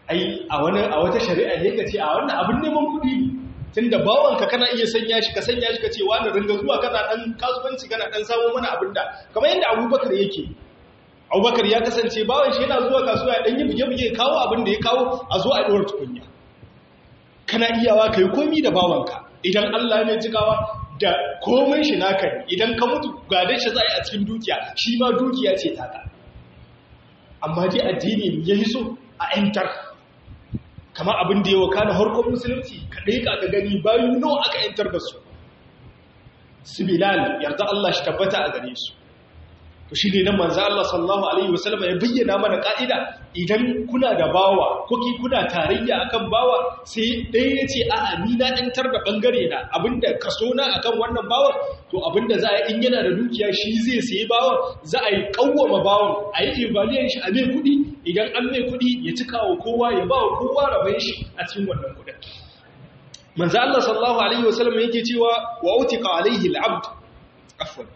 ai a wani a wata shari'a ne ka ce a wannan abin neman kuɗi ne tunda bawanka kana iya sanya shi ka sanya shi ka ce wani ringa zuwa kana dan kasuwanci kana dan samu mana abin da kamar yadda abubakar yake abubakar ya kasance bawan shi yana zuwa kasuwa ya dan yi buge-buge kawo abin da ya kawo a zo a ɗora tukunya kana iyawa ka yi komi da bawanka idan allah mai jigawa da komai shi naka ne idan ka mutu gadon shi za a yi a cikin dukiya shi ma dukiya ce taka amma dai addini ya yi so a 'yantar kama abin da ya waka na harkar musulunci kaɗai ka ka gani bayu nawa aka yantar da su su bilal yarda Allah shi tabbata a gare su to shi ne nan manzo Allah sallallahu alaihi wasallam ya bayyana mana ka'ida idan kuna da bawa kuki kuna tarayya akan bawa sai ɗaya ya ce a'a ni na yantar da bangare na abinda kaso na akan wannan bawan to abinda za a yi in yana da dukiya shi zai sayi bawan za a yi kawwama bawan a yi evaluation shi a mai kuɗi idan an mai kuɗi ya cika wa kowa ya ba wa kowa rabon shi a cikin wannan kuɗin manzo Allah sallallahu alaihi wasallam yake cewa wa utika alaihi al-abd afwan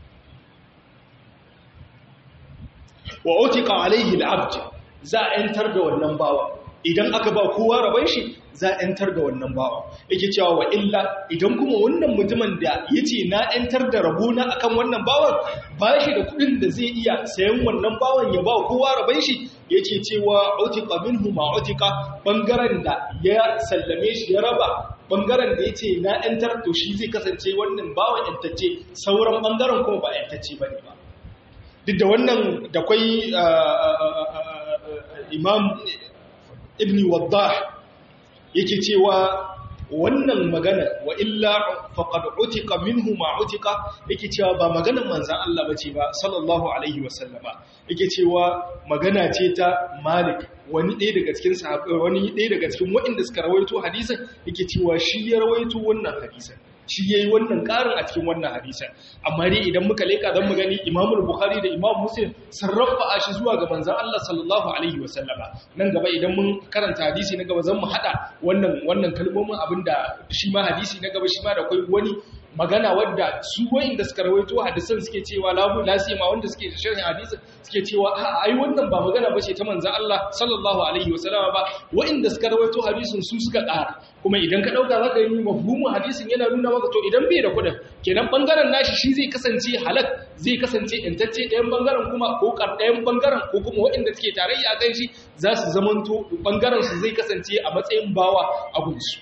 wa utika alaihi al-abd za a yantar da wannan bawa idan aka ba kowa rabon shi za a yantar da wannan bawa yake cewa wa illa idan kuma wannan mutumin da yace na yantar da rabona akan wannan bawan ba shi da kudin da zai iya sayan wannan bawan ya ba kowa rabon shi yake cewa utika minhu ma utika bangaren da ya sallame shi ya raba bangaren da yace na yantar to shi zai kasance wannan bawan yantacce sauran bangaren kuma ba yantacce bane ba duk da wannan da kwai imam ibn waddah yake cewa wannan magana wa illa faqad utika minhu ma utika yake cewa ba maganar manzon Allah bace ba sallallahu alaihi wasallama yake cewa magana ce ta Malik wani ɗaya daga cikin sahabbai wani ɗaya daga cikin waɗanda suka rawaito hadisin yake cewa shi ya rawaito wannan hadisin shi ya yi wannan ƙarin a cikin wannan hadisan amma dai idan muka leƙa don mu gani imamul bukhari da imam muslim sun rafa shi zuwa ga manzan Allah sallallahu alaihi wasallama nan gaba idan mun karanta hadisi na gaba zan mu haɗa wannan wannan kalmomin abinda shi ma hadisi na gaba shi ma da akwai wani magana wadda su wayanda suka rawaito hadisan suke cewa labu lasima wanda suke sharhin hadisin suke cewa a ai wannan ba magana bace ta manzon Allah sallallahu alaihi wasallama ba wayanda suka rawaito hadisin su suka ƙara kuma idan ka dauka zaka yi mafhumin hadisin yana nuna maka to idan bai da kudin kenan bangaren nashi shi zai kasance halak zai kasance intacce ɗayan bangaren kuma ko kar ɗayan bangaren ko kuma wayanda suke tarayya kan shi za su zamanto bangaren su zai kasance a matsayin bawa a gunsu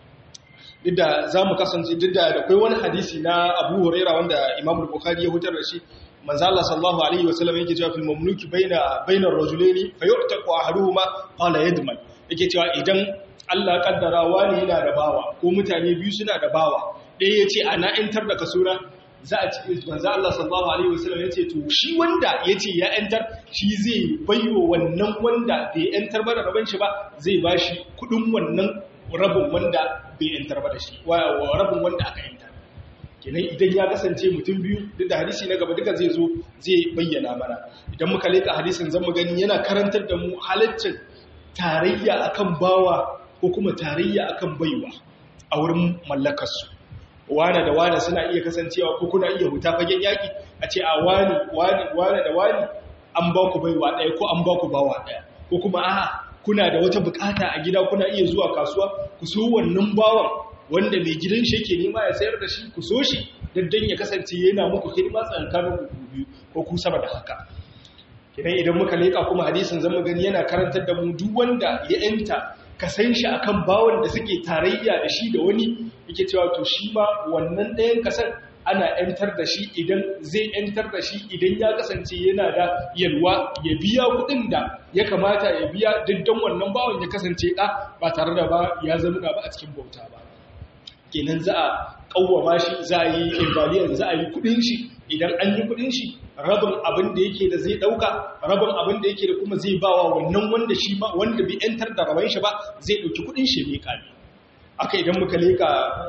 duk da za mu kasance duk da akwai wani hadisi na abu huraira wanda imam bukhari ya hutar da shi manzo Allah sallallahu alaihi wasallam yake cewa fil mamluki baina bainar rajulaini fa yu'taqu ahaduhuma qala yadman yake cewa idan Allah kaddara wani yana da bawa ko mutane biyu suna da bawa ɗaya yace ana intar da kasura za a ci manzo Allah sallallahu alaihi wasallam yace to shi wanda yace ya yantar shi zai bayo wannan wanda bai yantar ba da raban shi ba zai bashi kudin wannan rabin wanda bai yantar ba da shi wa rabin wanda aka yantar kenan idan ya kasance mutum biyu duk da hadisi na gaba duka zai zo zai bayyana mana idan muka leka hadisin zan mu gani yana karantar da mu halaccin tarayya akan bawa ko kuma tarayya akan baiwa a wurin mallakarsu wane da wane suna iya kasancewa ko kuna iya huta fagen yaki a ce a wani wani wane da wani an ba ku baiwa ɗaya ko an ba ku bawa ɗaya ko kuma a'a kuna da wata bukata a gida kuna iya zuwa kasuwa ku so wannan bawan wanda mai gidan shi yake nema ya sayar da shi ku so shi daddan ya kasance yana muku hidima tsakanin ku biyu ko ku sama da haka idan idan muka leka kuma hadisin zama gani yana karantar da mu duk wanda ya yanta ka san shi akan bawan da suke tarayya da shi da wani yake cewa to shi ma wannan ɗayan kasar ana ‘yantar da shi idan zai ‘yantar da shi idan ya kasance yana da yalwa ya biya kuɗin da ya kamata ya biya diddan wannan bawan ya kasance ɗa ba tare da ba ya zamuna ba a cikin bauta ba kenan za a ƙawwama shi za a yi invaliyan za a yi kuɗin shi idan an yi kuɗin shi rabin abin da yake da zai ɗauka rabin abin da yake da kuma zai bawa wannan wanda shi ma wanda bai ‘yantar da raban shi ba zai ɗauki kuɗin shi mai ƙami aka idan muka leka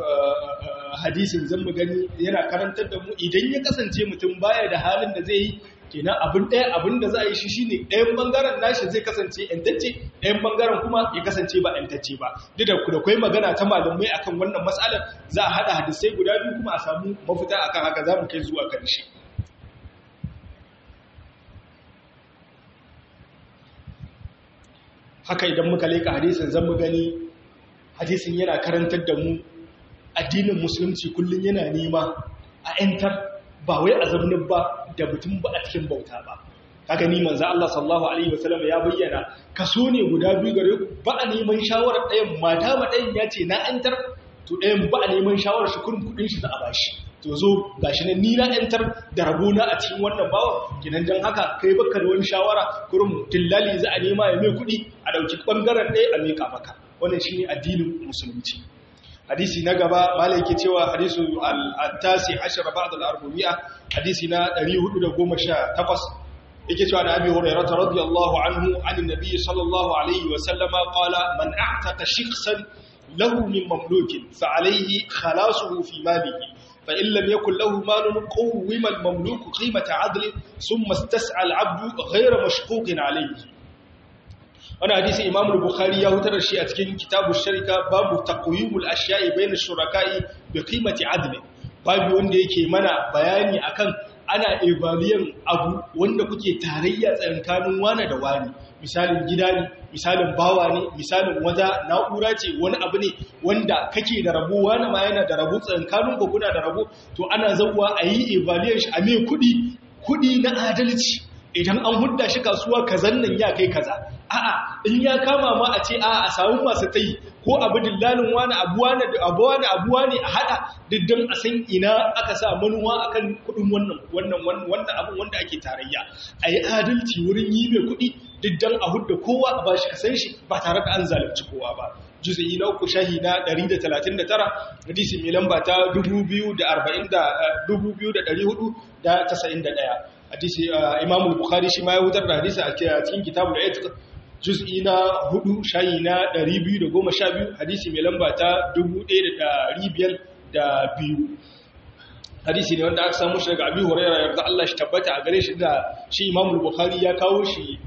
hadisin zan mu gani yana karantar da mu idan ya kasance mutum baya da halin da zai yi kenan abin ɗaya abin da za a yi shi shine ɗayan bangaren nashi zai kasance ƴantacce ɗayan bangaren kuma ya kasance ba ƴantacce ba duk da da kai magana ta malamai akan wannan matsalar za a haɗa hadisai guda biyu kuma a samu mafita akan haka za mu kai zuwa ƙarshe haka idan muka leka hadisin zan mu gani hadisin yana karantar da mu addinin musulunci kullum yana nema a 'yantar ba wai a zaunin ba da mutum ba a cikin bauta ba haka ni manzo Allah sallallahu alaihi wasallam ya bayyana kaso ne guda biyu gare ku ba a neman shawarar ɗayan mata ma ɗayan ya ce na 'yantar to ɗayan ba a neman shawarar shi kurin kuɗin shi za a bashi to zo gashi nan ni na 'yantar da rabona a cikin wannan bawa kinan dan haka kai baka da wani shawara kurin dillali za a nema ya mai kuɗi a ɗauki ɓangaren ɗaya a miƙa maka wannan shine addinin musulunci hadisi na gaba malai yake cewa hadisu al-tasi ashara ba'd al-arba'iyya hadisi na 418 yake cewa da Abi Hurairah radiyallahu anhu an annabi sallallahu alaihi wa sallama qala man a'taqa shakhsan lahu min mamlukin fa alayhi khalasuhu fi malihi fa in lam yakul lahu malun qawwima al-mamluk qimata 'adli thumma istas'a al-'abdu ghayra mashquqin alayhi wani hadisi imam bukhari ya hutar da shi a cikin kitabu sharika babu taqwimul ashya'i bayna shuraka'i bi qimati adl babu wanda yake mana bayani akan ana evaliyan abu wanda kuke tarayya tsakanin wani da wani misalin gida ne misalin bawa ne misalin wata na'ura ce wani abu ne wanda kake da rabo wani ma yana da rabo tsakanin ku kuna da rabo to ana zawwa a yi evaliyan shi a mai kudi kudi na adalci idan an hudda shi kasuwa kazan nan ya kai kaza a'a in ya kama ma a ce a'a a samu masu tayi ko abu dillalin wani abuwa ne abuwa ne abuwa ne a hada diddan a san ina aka sa manuwa akan kudin wannan wannan wannan abun wanda ake tarayya ayi adalci wurin yi mai kudi diddan a hudda kowa a bashi kasan shi ba tare da an zalunci kowa ba juz'i na uku shahi na 139 hadisi mai lamba ta 2491 hadisi Imam al-Bukhari shi ma ya wutar da hadisi a cikin kitabul Itiq juz'i na 4 shayi na 212 hadisi mai lamba ta 1502 hadisi ne wanda aka samu shi daga Abi Hurairah yarda Allah shi tabbata a gare shi da shi Imam al-Bukhari ya kawo shi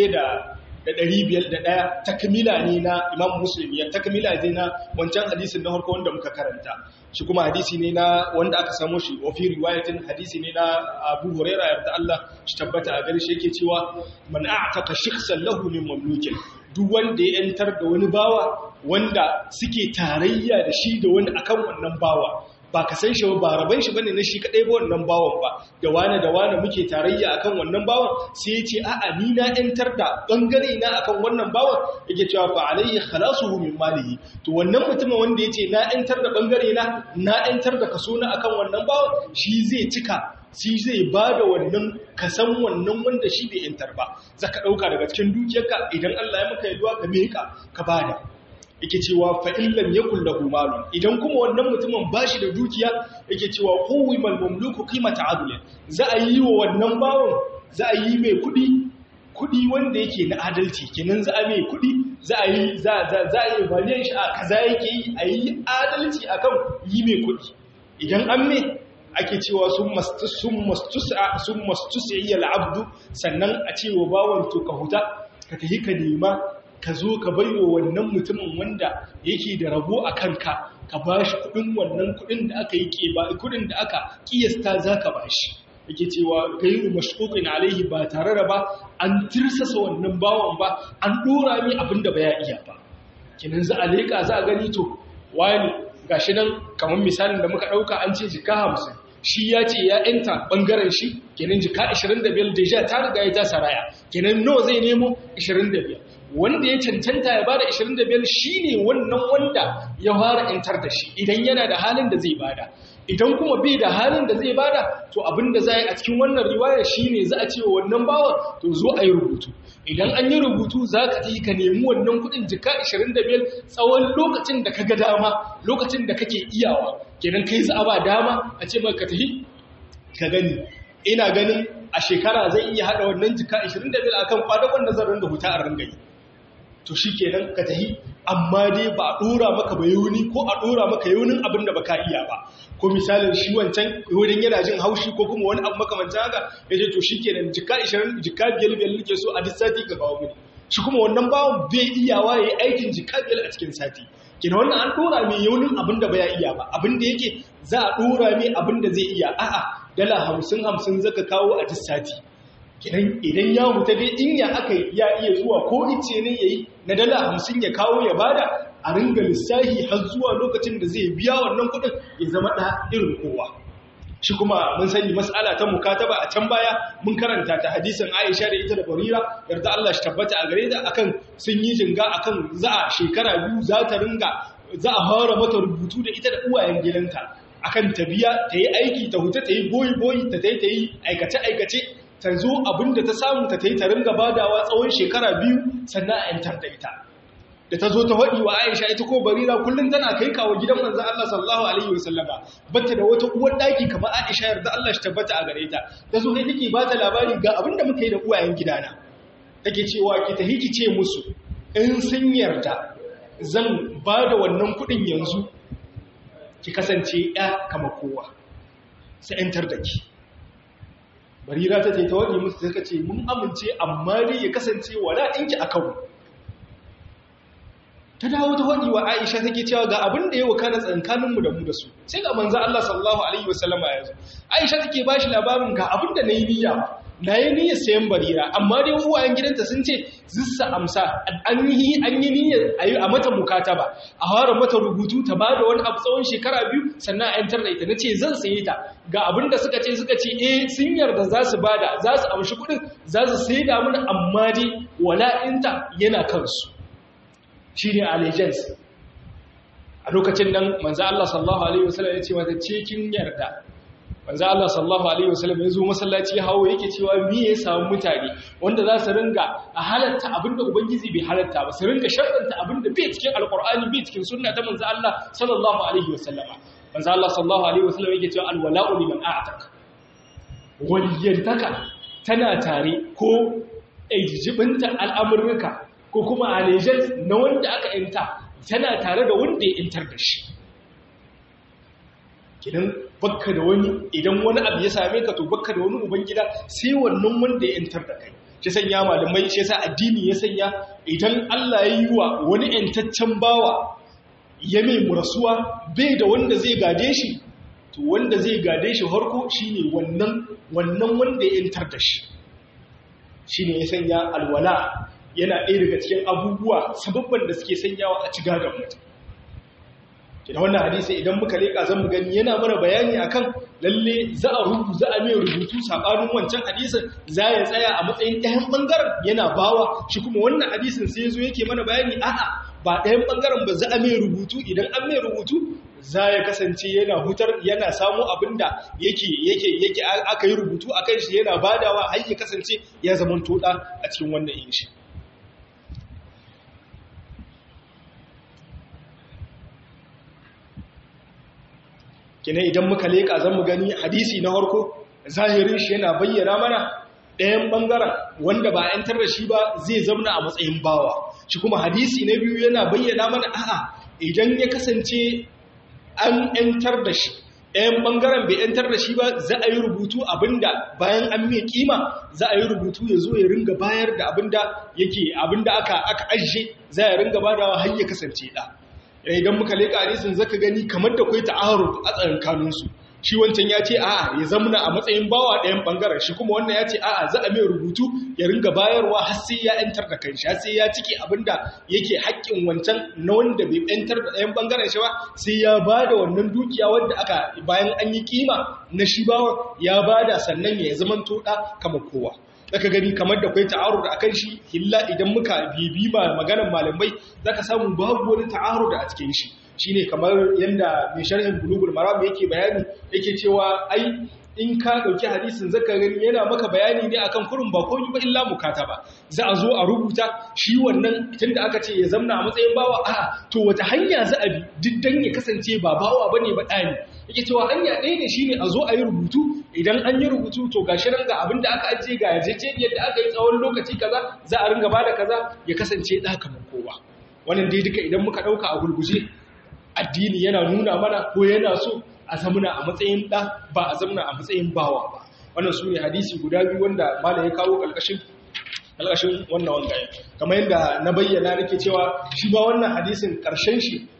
1501 takmila ne na Imam Muslim ya takmila ne na wancan hadisin na farko wanda muka karanta shi kuma hadisi ne na wanda aka samu shi wa fi riwayatin hadisi ne na Abu Hurairah yarda Allah shi tabbata a gare shi yake cewa man a'taqa shakhsan lahu min mamlukin duk wanda ya yantar da wani bawa wanda suke tarayya da shi da wani akan wannan bawa ba ka san shi ba raban shi bane na shi kadai ba wannan bawan ba da wani da wani muke tarayya akan wannan bawan sai ya ce a'a ni na yantar da bangare na akan wannan bawan yake cewa fa alayhi khalasuhu min malihi to wannan mutumin wanda yace na yantar da bangare na na yantar da kaso na akan wannan bawan shi zai cika shi zai bada wannan kasan wannan wanda shi bai yantar ba zaka dauka daga cikin dukiyarka idan Allah ya maka yaduwa ka meka ka bada yake cewa fa'illam ya kullahu malun idan kuma wannan mutumin ba shi da dukiya yake cewa kowai malmamluku kimata adulin za a yi wa wannan bawon za a yi mai kudi kudi wanda yake na adalci kenan za a mai kudi za a yi za a yi valiyan shi a kaza yake yi a yi adalci akan yi mai kudi idan an mai ake cewa sun mastusa iya la'abdu sannan a cewa bawon to ka huta ka tafi ka nema ka zo ka bai wa wannan mutumin wanda yake da rabo a kanka ka ba shi kudin wannan kudin da aka yi keba kudin da aka kiyasta za ka ba shi yake cewa gairu mashkukin alaihi ba tare da ba an tirsasa wannan bawan ba an dora mi abin da ba ya iya ba kinan za a leƙa za a gani to wani gashi nan kamar misalin da muka ɗauka an ce jika hamsin shi ya ce ya yanta ɓangaren shi kenan jika 25 deja ta riga ya ta saraya kenan nawa zai nemo 25 wanda ya cancanta ya bada 25 shine wannan wanda ya fara intar da shi idan yana da halin da zai bada idan kuma bai da halin da zai bada to abinda za a cikin wannan riwaya shine za a ce wa wannan bawan to zo a yi rubutu idan an yi rubutu za ka yi ka nemi wannan kudin jika 25 tsawon lokacin da ka ga dama lokacin da kake iyawa kenan kai za a ba dama a ce maka tafi ka gani ina ganin a shekara zai iya hada wannan jika 25 akan kwadagon da zan ringa huta a ringa yi to shi kenan ka tahi amma dai ba a ɗora maka ba yauni ko a ɗora maka yaunin abin da ba ka iya ba ko misalin shi wancan wurin yana jin haushi ko kuma wani abu makamancin haka ya ce to shi kenan jika 20 jika biyar biyar nake so a duk sati ka kawo mini shi kuma wannan bawan bai iyawa ya yi aikin jika biyar a cikin sati kenan wannan an ɗora mai yaunin abin da ba ya iya ba abin da yake za a ɗora mai abin da zai iya a'a dala hamsin hamsin zaka kawo a duk sati idan ya huta dai in ya aka ya iya zuwa ko ice ne yayi na dala hamsin ya kawo ya bada a ringa lissahi har zuwa lokacin da zai biya wannan kuɗin ya zama ɗa irin kowa shi kuma mun sani mas'ala ta mukataba a can baya mun karanta ta hadisin Aisha da ita da Barira yarda Allah shi tabbata a gare ta akan sun yi jinga akan za a shekara biyu za ta ringa za a fara mata rubutu da ita da uwayen gidanta akan ta biya ta yi aiki ta huta ta yi boyi boyi ta tai ta yi aikace aikace ta zo abinda ta samu ta tai ta ringa badawa tsawon shekara biyu sannan a yantar da ita da ta zo ta faɗi wa Aisha ita ko Barira kullum tana kai kawo gidan manzon Allah sallallahu alaihi wasallama bata da wata uwar daki kamar Aisha yarda Allah shi tabbata a gare ta ta zo kai take bata labari ga abin da muka yi da uwayen gidana take cewa ki tahi ki ce musu in sun yarda zan ba da wannan kuɗin yanzu ki kasance ya kama kowa sai yantar da ki Barira ta ce ta waɗi musu ta ce mun amince amma dai ya kasance wala ɗinki a kawo ta dawo ta faɗi wa Aisha take cewa ga abin da ya wakana tsakaninmu da mu da su sai ga manzo Allah sallallahu alaihi wasallama ya zo Aisha take bashi labarin ga abin da nayi niyya na yi niyyar sayan barira amma dai uwayen gidanta sun ce zissa amsa an yi an yi niyyar ayi a mata mukataba a fara mata rubutu ta ba da wani abu tsawon shekara biyu sannan a yantar da ita nace zan saye ta ga abin da suka ce suka ce eh sun yarda za su bada za su amshi kuɗin za su sai da mun amma dai wala'inta yana kansu shi ne allegiance a lokacin nan manzo Allah sallallahu alaihi wasallam ya ce mata ce kin yarda manzo Allah sallallahu alaihi wasallam ya zo masallaci ya hawo yake cewa me ya samu mutane wanda za su ringa a halatta abinda ubangiji bai halatta ba su ringa sharɗanta abinda bai cikin alqur'ani bai cikin sunna ta manzo Allah sallallahu alaihi wasallam manzo Allah sallallahu alaihi wasallam yake cewa alwala'u liman a'taka waliyantaka tana tare ko ejibinta al'amurka ko kuma allegiance na wanda aka yanta tana tare da wanda ya yantar da shi kidan bakka da wani idan wani abu ya same ka to bakka da wani ubangida sai wannan wanda ya yantar da kai shi sanya malamai shi yasa addini ya sanya idan Allah ya yi wa wani yantaccen bawa ya mai murasuwa bai da wanda zai gade shi to wanda zai gade shi harko shine wannan wannan wanda ya yantar da shi shine ya sanya alwala yana ɗaya daga cikin abubuwa sababban da suke sanyawa a ci gadon mutum da wannan hadisi idan muka leƙa zan mu gani yana mana bayani akan lalle za a rubu za a mai rubutu sabanin wancan hadisin za ya tsaya a matsayin ɗayan ɓangaren yana bawa shi kuma wannan hadisin sai zo yake mana bayani a'a ba ɗayan ɓangaren ba za a mai rubutu idan an mai rubutu za ya kasance yana hutar yana samu abin da yake yake yake aka yi rubutu a kan shi yana badawa har ya kasance ya zama toɗa a cikin wannan yin shi kina idan muka leƙa zan mu gani hadisi na harko zahirin shi yana bayyana mana ɗayan ɓangaren wanda ba ‘yantar da shi ba zai zamna a matsayin bawa shi kuma hadisi na biyu yana bayyana mana a'a idan ya kasance an ‘yantar da shi ɗayan ɓangaren bai ‘yantar da shi ba za a yi rubutu abinda bayan an mai kima za a yi rubutu ya zo ya ringa bayar da abinda yake abinda aka aka ajiye za ya ringa badawa har ya kasance ɗa idan muka leƙa hadisin zaka gani kamar da kai ta'aruf a tsakankaninsu shi wancan ya ce a'a ya zamna a matsayin bawa ɗayan ɓangaren shi kuma wannan ya ce a'a za a mai rubutu ya ringa bayarwa har sai ya ‘yantar da kanshi har sai ya cike abinda yake haƙƙin wancan na wanda bai ‘yantar da ɗayan ɓangaren shi ba sai ya ba da wannan dukiya wanda aka bayan an yi kima na shi bawa ya ba da sannan ya zama toɗa kama kowa zaka gani kamar da kwai ta'arud akan shi illa idan muka bibi ba maganar malamai zaka samu babu wani ta'arud a cikin shi shine kamar yanda mai sharhin bulugul maram yake bayani yake cewa ai in ka dauki hadisin zaka gani yana maka bayani ne akan kurin ba komai ba illa mukataba za a zo a rubuta shi wannan tunda aka ce ya zamna a matsayin bawa a to wata hanya za a bi diddan ya kasance ba bawa bane ba dani yake cewa hanya ɗaya ne shine a zo a yi rubutu idan an yi rubutu to gashi nan ga abin da aka ajiye ga yarjejeniyar da aka yi tsawon lokaci kaza za a ringa bada kaza ya kasance ɗa kamar kowa wannan dai duka idan muka ɗauka a gurguje addini yana nuna mana ko yana so a zamuna a matsayin ɗa ba a zamuna a matsayin bawa ba wannan su ne hadisi guda biyu wanda malam ya kawo ƙarƙashin ƙarƙashin wannan wanga kamar yadda na bayyana nake cewa shi ba wannan hadisin ƙarshen shi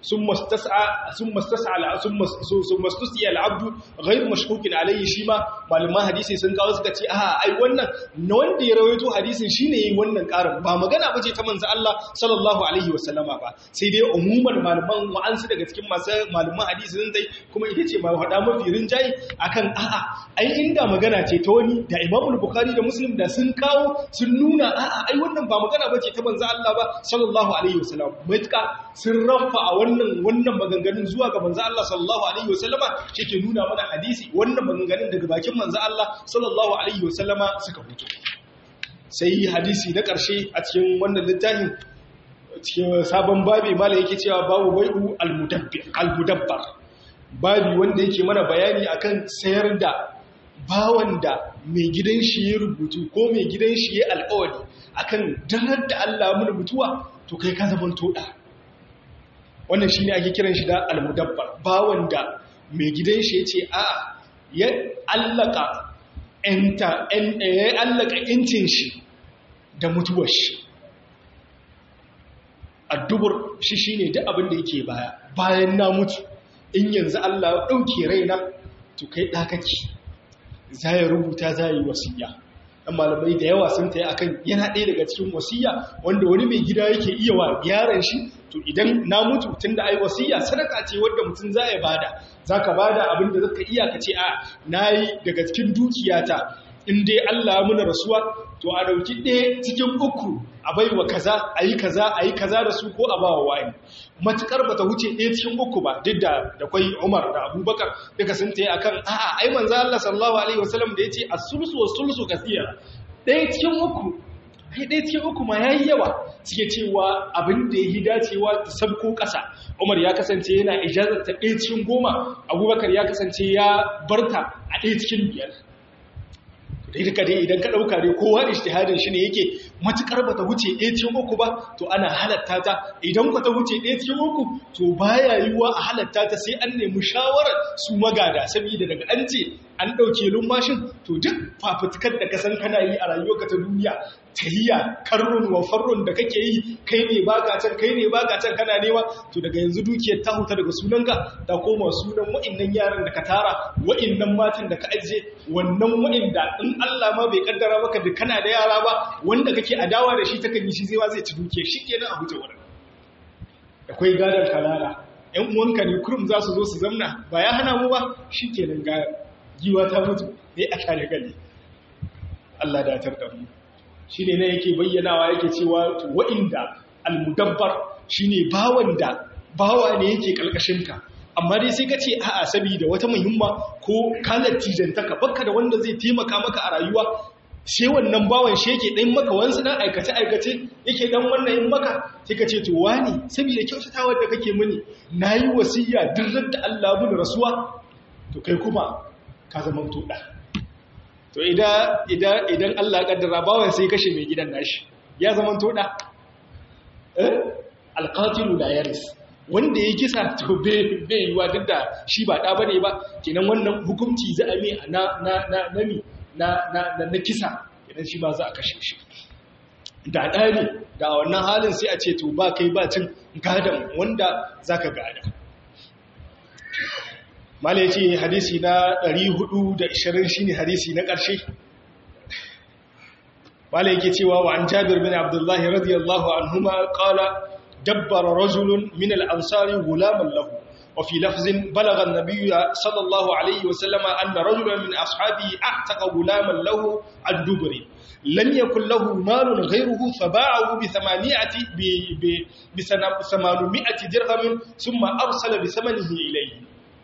ثم استسعى ثم استسعى ثم ثم استسعى العبد غير مشكوك عليه shi ma malaman hadisi sun kawo suka ce a ai wannan na wanda ya rawaito hadisin shine yin wannan karin ba magana bace ta manzo Allah sallallahu alaihi wasallama ba sai dai umuman malaman wa'ansu daga cikin masu malaman hadisi sun dai kuma ita ce ma hada mafi rinjayi akan a'a ai inda magana ce ta wani da Imam Bukhari da Muslim da sun kawo sun nuna a'a ai wannan ba magana bace ta manzo Allah ba sallallahu alaihi wasallam mutka sun rafa a wannan wannan maganganun zuwa ga manzo Allah sallallahu alaihi wasallama ke nuna mana hadisi wannan maganganun daga bakin manzo Allah sallallahu alaihi wasallama suka fito sai hadisi na ƙarshe a cikin wannan littafin cikin sabon babi mala yake cewa babu bai'u al-mudabbar babi wanda yake mana bayani akan sayar da bawan da mai gidan shi ya rubutu ko mai gidan shi ya alƙawari akan danar da Allah mun mutuwa to kai ka zaman toda wannan shine ake kiran shi da al-mudabbar bawan da mai gidan shi ya ce a ya allaka enta en ya allaka incin shi da mutuwar shi addubur shi shine duk abin da yake baya bayan na mutu in yanzu Allah ya dauke raina to kai dakaki za ya rubuta za yi wasiya dan malamai da yawa sun tayi akan yana ɗaya daga cikin wasiya wanda wani mai gida yake iya wa yaran shi to idan na mutu tunda ai wasiya sadaka ce wanda mutum za ya bada zaka bada abin da zaka iya ka ce a nayi daga cikin dukiyata in dai Allah ya muna rasuwa to a dauki ɗaya cikin uku a baiwa kaza ayi kaza ayi kaza da su ko a bawa wani matukar bata wuce ɗaya cikin uku ba duk da da kwai Umar da Abubakar duka sun tayi akan a'a ai manzo Allah sallallahu alaihi wasallam da yace as-sulsu was-sulsu kathira ɗaya cikin uku ai ɗaya cikin uku ma yayi yawa suke cewa abin da yayi dacewa ta sabko ƙasa Umar ya kasance yana ijazar ta ɗaya cikin goma Abubakar ya kasance ya barta a ɗaya cikin biyar dai duka dai idan ka ɗauka dai kowa ishtihadin shi ne yake matukar ba ta wuce ɗaya cikin uku ba to ana halatta ta idan ku ta wuce ɗaya cikin uku to baya yiwuwa a halatta ta sai an nemi shawarar su magada saboda daga an ce an ɗauke lummashin to duk fafutukar da ka san kana yi a rayuwarka ta duniya tahiyya karrun wa farrun da kake yi kai ne baka can kai ne baka can kana nema to daga yanzu dukiyar ta huta daga sunanka ta koma sunan wa'annan yaran da ka tara wa'annan matan da ka ajiye wannan wa'anda in Allah ma bai kaddara maka da kana da yara ba wanda kake adawa da shi ta kan yi shi zai ma zai ci dukiyar shi kenan a huta wurin akwai gadar kalala ƴan uwanka ne kurum za su zo su zamna ba ya hana mu ba shi kenan ga giwa ta mutu ne a kare gali Allah datar da mu shi ne na yake bayyanawa yake cewa wa'inda almudabbar shi ne bawan da bawa ne yake ƙalƙashinka amma dai sai ka ce a'a saboda wata muhimma ko kalar tijantaka baka da wanda zai taimaka maka a rayuwa sai wannan bawan shi yake ɗan maka wansu na aikace-aikace yake ɗan wannan in maka sai ka ce to wani saboda kyautatawar da kake mini na yi wasiya duk da Allah bin rasuwa to kai kuma ka zama toɗa to idan Allah kaddara bawan sai kashe mai gidan nashi ya zama toda eh alqatilu la yaris wanda ya kisa to bai yiwa duk da shi ba da bane ba kenan wannan hukunci za a mai na na na nami na na na kisa idan shi ba za a kashe shi da da ne da wannan halin sai a ce to ba kai ba cin gadan wanda zaka gada malai ce hadisi na 420 shine hadisi na ƙarshe malai yake cewa wa an jabir bin abdullahi radiyallahu anhuma qala dabbara rajulun min al-ansari gulaman lahu wa fi lafzin balagha an-nabiy sallallahu alayhi wa sallama anna rajulan min ashabihi a'taqa gulaman lahu ad-dubri lam yakul lahu malun ghayruhu faba'ahu bi thamaniyati bi bi 800 dirham thumma arsala bi thamanihi ilayhi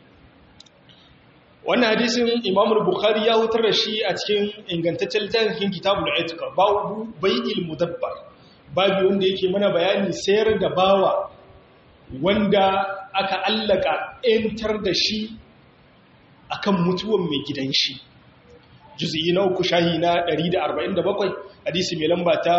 wannan hadisin imam bukhari ya hutar da shi a cikin ingantaccen littafin kitabul itiqa babu bai'il mudabbar babu wanda yake mana bayani sayar da bawa wanda aka allaka entar da shi akan mutuwan mai gidan shi juz'i na uku shahi na 147 hadisi mai lamba ta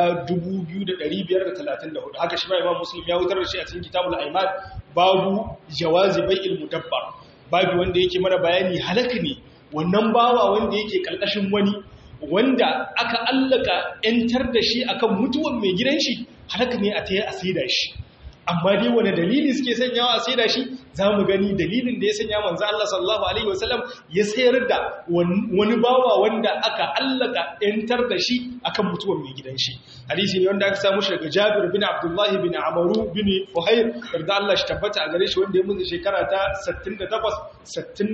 2534 haka shi ma imam muslim ya hutar da shi a cikin kitabul aiman babu jawazi bai'il mudabbar babu wanda yake mana bayani halaka ne wannan bawa wanda yake kalkashin wani wanda aka allaka yantar da shi akan mutuwan mai gidan shi halaka ne a taya a saida shi amma dai wani dalili suke sanyawa a saida shi za mu gani dalilin da ya sanya manzo Allah sallallahu alaihi wasallam ya sayar da wani bawa wanda aka allaka yantar da shi akan mutuwar mai gidan shi hadisi ne wanda aka samu shi daga Jabir bin Abdullah bin Amaru bin Fuhair da Allah shi tabbata a gare shi wanda ya mutu shekara ta 68 69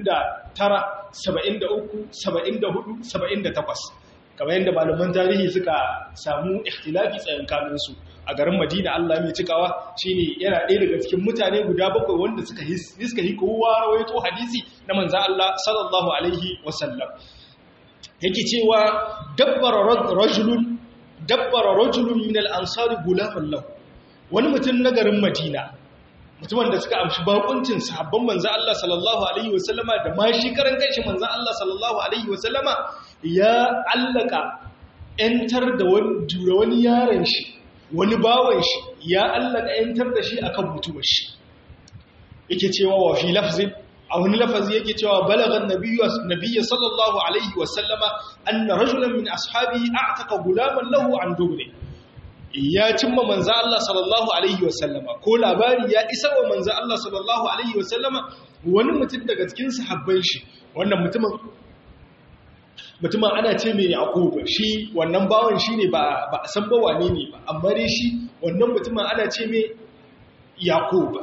73 74 78 kamar yadda malaman tarihi suka samu ikhtilafi tsayankanin su a garin Madina Allah mai cikawa shine yana ɗaya daga cikin mutane guda bakwai wanda suka suka yi kowa rawaito hadisi na manzon Allah sallallahu alaihi wasallam yake cewa dabbara rajulun dabbara rajulun min al-ansar gulaman lahu wani mutum na garin Madina mutumin da suka amshi bakuncin sahabban manzon Allah sallallahu alaihi wasallama da ma shi karan kanshi manzon Allah sallallahu alaihi wasallama ya allaka ‘yantar da wani yaron shi wani bawan shi ya allaka ‘yantar da shi akan mutuwar shi yake cewa wa fi lafzin a wani lafazi yake cewa balagan nabiyya sallallahu alaihi wasallama anna rajulan min ashabihi a'taka gulaman lahu an dubne ya cimma manzo Allah sallallahu alaihi wasallama ko labari ya isar wa manzo Allah sallallahu alaihi wasallama wani mutum daga cikin sahabban shi wannan mutumin mutumin ana ce mai yaƙubu shi wannan bawan shi ne ba a san ba wane ne ba amma dai shi wannan mutumin ana ce mai yaƙubu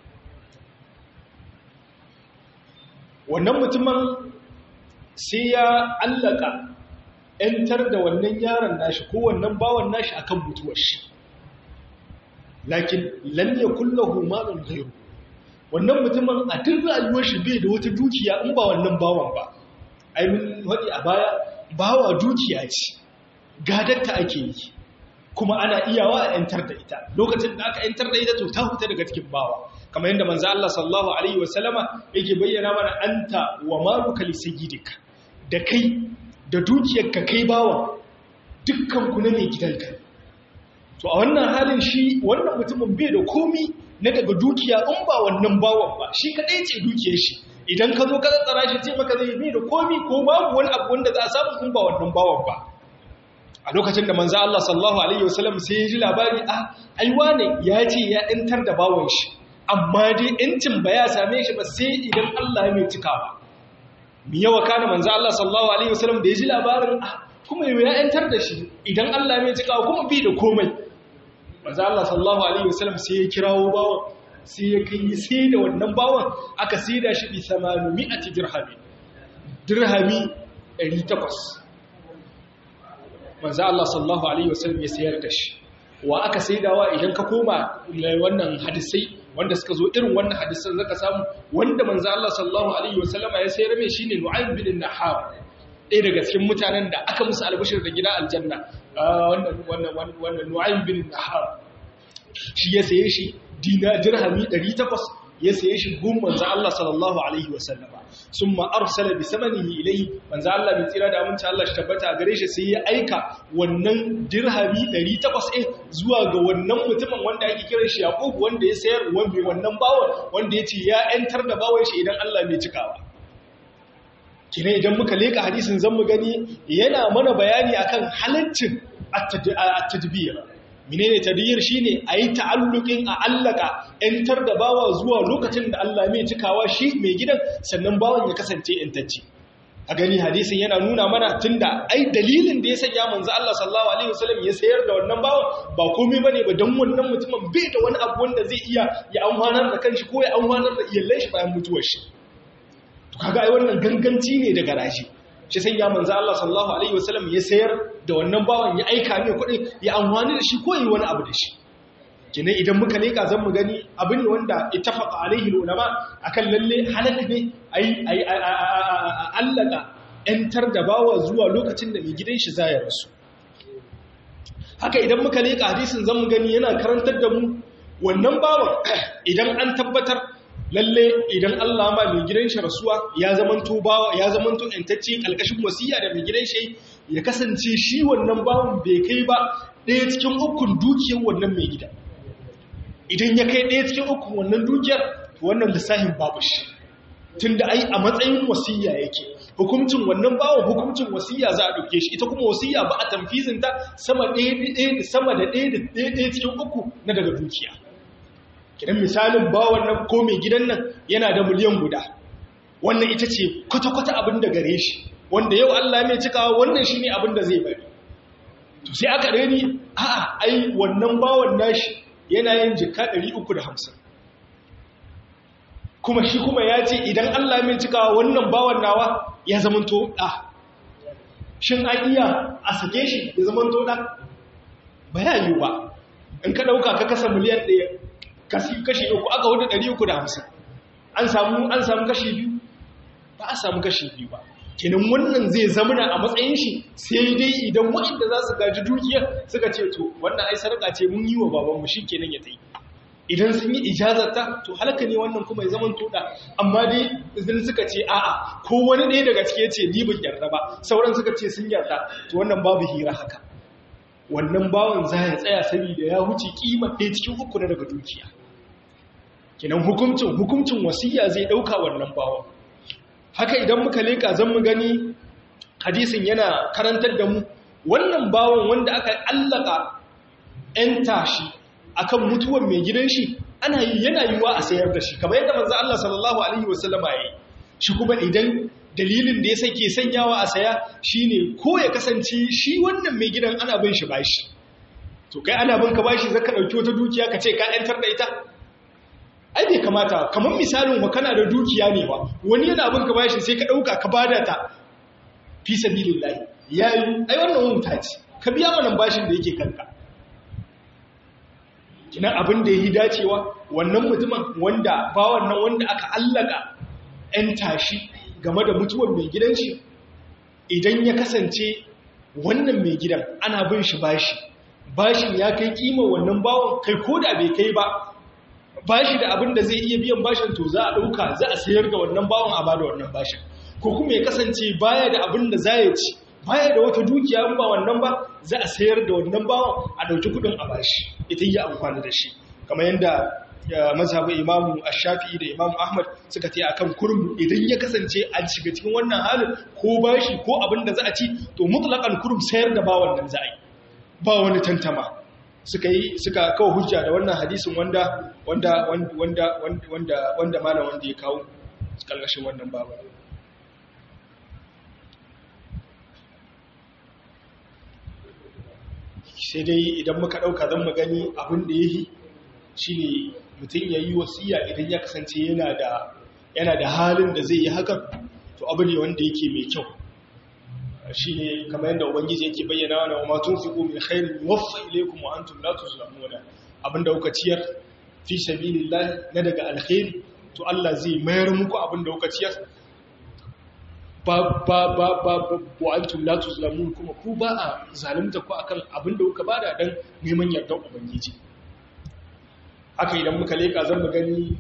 wannan mutumin sai ya allaka ‘yantar da wannan yaron nashi ko wannan bawan nashi akan mutuwar shi lakin lalle kullahu malun gairu wannan mutumin a duk rayuwar shi bai da wata dukiya in ba wannan bawan ba ai mun faɗi a baya bawa dukiya ce gadatta ake yi kuma ana iyawa a yantar da ita lokacin da aka yantar da ita to ta huta daga cikin bawa kamar yadda manzo Allah sallallahu alaihi wasallama yake bayyana mana anta wa maluka li sayyidik da kai da dukiyarka kai bawa dukkan ku ne mai gidanka to a wannan halin shi wannan mutumin bai da komi na daga dukiya in ba wannan bawan ba shi kadai ce dukiyar shi idan ka zo ka tsara shi ce maka zai bai da komi ko babu wani abu wanda za a samu in ba wannan bawan ba a lokacin da manzo Allah sallallahu alaihi wasallam sai ya ji labari a ai wane ya ce ya intar da bawan shi amma dai incin ba ya same shi ba sai idan Allah ya mai cikawa mi yawa kana manzo Allah sallallahu alaihi wasallam da ya ji labarin a kuma ya intar da shi idan Allah ya mai cikawa kuma bi da komai manzo Allah sallallahu alaihi wasallam sai ya kirawo bawan sai ya kai sai da wannan bawan aka sai da shi bi 800 dirhami dirhami 800 manzo Allah sallallahu alaihi wasallam ya sayar da shi wa aka saidawa idan ka koma wannan hadisai wanda suka zo irin wannan hadisan zaka samu wanda manzo Allah sallallahu alaihi wasallama ya sayar mai shine Nu'aym bin Nahar ɗaya daga cikin mutanen da aka musu albashir da gida aljanna wannan wannan wannan Nu'aym bin Nahar shi ya saye shi dina dirhami 800 ya saye shi gun manzo Allah sallallahu alaihi wasallama summa arsala bi samanihi ilayhi manzo Allah bin tsira da aminci Allah shi tabbata gare shi sai ya aika wannan dirhami 800 ɗin zuwa ga wannan mutumin wanda ake kiran shi Yaqub wanda ya sayar wanda wannan bawon wanda yace ya entar da bawon shi idan Allah bai cikawa kine idan muka leka hadisin zan mu gani yana mana bayani akan halaccin at-tadbir menene tadbir shine ayi ta'alluqin a allaka entar da bawa zuwa lokacin da Allah mai cikawa shi mai gidan sannan bawan ya kasance entacce a gani hadisin yana nuna mana tunda ai dalilin da ya sanya manzo Allah sallallahu alaihi wasallam ya sayar da wannan bawan ba komai bane ba dan wannan mutumin bai da wani abu wanda zai iya ya amfanar da kanshi ko ya amfanar da iyalan shi bayan mutuwar shi to kaga ai wannan ganganci ne daga rashi shi sai ya manzo Allah sallallahu alaihi wasallam ya sayar da wannan bawan ya aika mai kuɗi ya amfani da shi ko yi wani abu da shi kine idan muka leka zan mu gani abu ne wanda ittafaqa alaihi ulama akan lalle halal ne ai ai allaka entar da bawa zuwa lokacin da mai gidan shi zai rasu haka idan muka leka hadisin zan mu gani yana karantar da mu wannan bawan idan an tabbatar lalle idan Allah ma mai gidan shi rasuwa ya zamanto bawa ya zamanto intacce kalkashin wasiya da mai gidan shi ya kasance shi wannan bawan bai kai ba ɗaya cikin ukun dukiyar wannan mai gida idan ya kai ɗaya cikin ukun wannan dukiyar wannan lissafin babu shi tunda ai a matsayin wasiya yake hukuncin wannan bawan hukuncin wasiya za a ɗauke shi ita kuma wasiya ba a tamfizinta sama ɗaya sama da ɗaya da ɗaya cikin uku na daga dukiya kidan misalin bawan nan ko mai gidan nan yana da miliyan guda wannan ita ce kwata-kwata abin da gare shi wanda yau Allah mai cikawa wannan shine abin da zai bari to sai aka gani a'a ai wannan bawan nashi yana yin jika 350 kuma shi kuma ya ce idan Allah mai cikawa wannan bawan nawa ya zamanto da shin an iya a sake shi ya zamanto da ba ya yi ba in ka dauka ka kasa miliyan ɗaya kashi uku aka hudu 350 an samu an samu kashi biyu ba a samu kashi biyu ba kenan wannan zai zamana a matsayin shi sai dai idan waɗanda za su gaji dukiyar suka ce to wannan ai sarƙa ce mun yi wa babanmu shi kenan ya ta yi idan sun yi ijazarta to halaka ne wannan kuma ya zaman toda amma dai idan suka ce a'a ko wani ɗaya daga cike ce ni ban yarda ba sauran suka ce sun yarda to wannan babu hira haka wannan bawan za ya tsaya saboda ya wuce kima ɗaya cikin uku na daga dukiya kenan hukuncin hukuncin wasiya zai ɗauka wannan bawan haka idan muka leƙa zan mu gani hadisin yana karantar da mu wannan bawan wanda aka allaka 'yan tashi akan mutuwar mai gidan shi ana yi yana yiwa a sayar da shi kamar yadda manzo Allah sallallahu alaihi wasallama yayi shi kuma idan dalilin da ya sake sanyawa a saya shine ko ya kasance shi wannan mai gidan ana bin shi bashi to kai ana bin ka bashi zaka dauki wata dukiya ka ce ka yantar da ita ai bai kamata kamar misalin wa kana da dukiya ne ba wani yana bin ka bashi sai ka dauka ka bada ta fi sabilillah yayi ai wannan wuta ce ka biya mana bashin da yake kanka kina abin da yi dacewa wannan mutumin wanda ba wannan wanda aka allaka ɗan tashi game da mutuwar mai gidan shi idan ya kasance wannan mai gidan ana bin shi bashi bashin ya kai kima wannan bawon kai ko da bai kai ba bashi da abin da zai iya biyan bashin to za a ɗauka za a sayar da wannan bawon a bada wannan bashin ko kuma ya kasance baya da abin da za ya ci baya da wata dukiya ba wannan ba za a sayar da wannan bawon a ɗauki kuɗin a bashi ita yi amfani da shi kamar yadda mazhabin imamu ash-shafi'i da imamu ahmad suka ce akan kurum idan ya kasance an shiga cikin wannan halin ko bashi ko abin da za a ci to mutlaqan kurum sayar da bawon nan za a yi ba wani tantama suka yi suka kawo hujja da wannan hadisin wanda wanda wanda wanda wanda malam wanda ya kawo kallashin wannan babu sai dai idan muka ɗauka zan mu gani abin da ya yi shi ne mutum ya yi wasiya idan ya kasance yana da halin da zai yi hakan to abu ne wanda yake mai kyau shi ne kamar yadda ubangiji yake bayyana wani wa matun fi min khairin waffa ilaikum wa antum la tuzlamuna abin da kuka ciyar fi sabilillah na daga alkhairi to Allah zai mayar muku abin da kuka ciyar ba ba ba ba wa antum la tuzlamun kuma ku ba a zalunta ku akan abin da kuka bada dan neman yardar ubangiji haka idan muka leka zan mu gani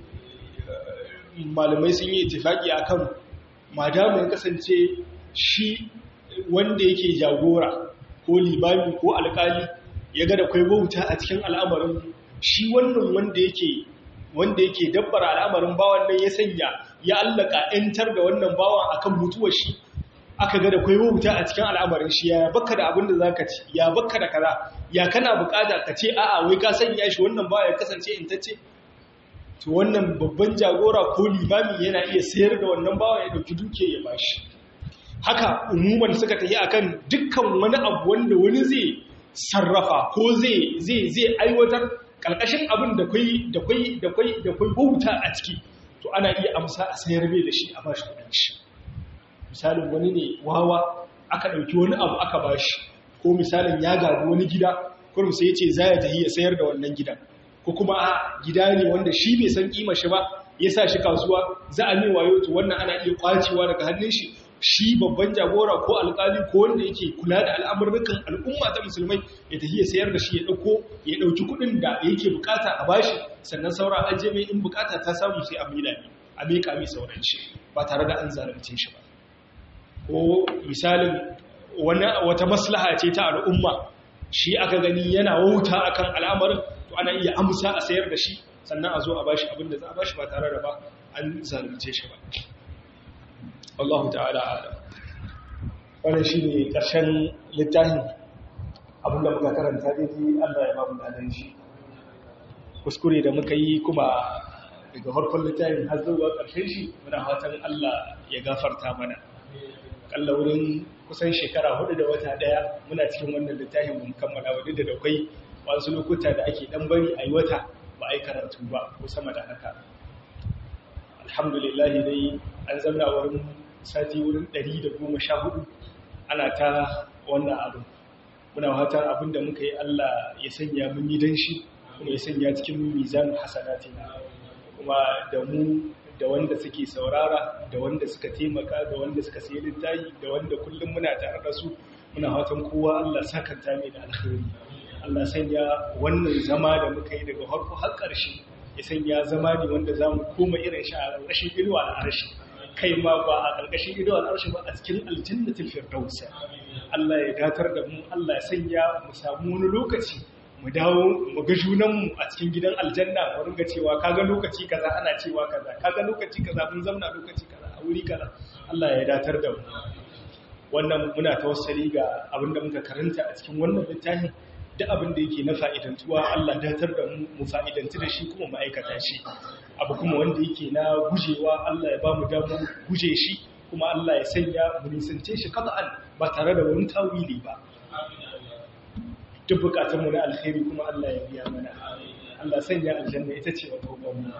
malamai sun yi ittifaki akan madama ya kasance shi wanda yake jagora ko libami ko alkali ya ga da kai wauta a cikin al'amarin shi wannan wanda yake wanda yake dabbara al'amarin bawan nan ya sanya ya allaka ‘yantar da wannan bawan akan mutuwar shi aka ga da kwai wuta a cikin al'amarin shi ya baka da abin da za ka ci ya baka da kaza ya kana bukata ka ce a'a wai ka sanya shi wannan bawa ya kasance intacce to wannan babban jagora ko limami yana iya sayar da wannan bawa ya dauki duke ya bashi haka umuman suka tafi akan dukkan wani abu wanda wani zai sarrafa ko zai zai zai aiwatar ƙarƙashin abin da kwai da kwai da kwai da kwai bauta a ciki to ana iya amsa a sayar bai da shi a bashi kudin shi misalin wani ne wawa aka ɗauki wani abu aka bashi ko misalin ya gabi wani gida kurum sai ya ce za ya tafi ya sayar da wannan gidan ko kuma a gida ne wanda shi bai san kima shi ba ya sa shi kasuwa za a mai wayo to wannan ana iya kwacewa daga hannun shi shi babban jagora ko alkali ko wanda yake kula da al'amurrukan al'umma ta musulmai ya tafi ya sayar da shi ya dauko ya dauki kudin da yake bukata a bashi sannan saura an je mai in bukata ta samu sai a mila ne a mika mai sauran shi ba tare da an zalunce shi ba ko misalin wani wata maslaha ce ta al'umma shi aka gani yana wauta akan al'amarin to ana iya amsa a sayar da shi sannan a zo a bashi abin da za a bashi ba tare da ba an zalunce shi ba Allah ta'ala adam wannan shi ne ƙarshen littafin abinda muka karanta daidai Allah ya babu dadan shi kuskure da muka yi kuma daga farkon littafin har zuwa ƙarshen shi muna fatan Allah ya gafarta mana kalla wurin kusan shekara hudu da wata daya muna cikin wannan littafin mun kammala wadda da akwai wasu lokuta da ake dan bari a yi wata ba a yi karatu ba ko sama da haka alhamdulillah dai an zamna wurin sati wurin 114 ana ta wannan abu muna fatan abinda muka yi Allah ya sanya mun yi dan shi kuma ya sanya cikin mizan hasanatina kuma da mu da wanda suke saurara da wanda suka taimaka da wanda suka sayi littafi da wanda kullum muna tare da su muna fatan kowa Allah sakanta mai da alkhairi Allah sanya wannan zama da muka yi daga farko har ƙarshe ya sanya zama ne wanda za mu koma irin shi a ƙarƙashin inuwa al'arshi kai ma ba a ƙarƙashin inuwa al'arshi ba a cikin aljannatul firdaus Allah ya datar da mu Allah ya sanya mu samu wani lokaci mu dawo mu ga junanmu a cikin gidan aljanna mu ringa cewa kaga lokaci kaza ana cewa kaza kaga lokaci kaza mun zauna lokaci kaza a wuri kaza Allah ya datar da mu wannan muna tawassali ga abinda muka karanta a cikin wannan littafin duk abin da yake na fa'idantuwa Allah datar da mu mu fa'idantu da shi kuma mu aikata shi abu kuma wanda yake na gujewa Allah ya ba mu damar guje shi kuma Allah ya sanya mu nisance shi qat'an ba tare da wani tawili ba duk bukatunmu na alkhairi kuma Allah ya biya mana Allah sanya aljanna ita ce wata mu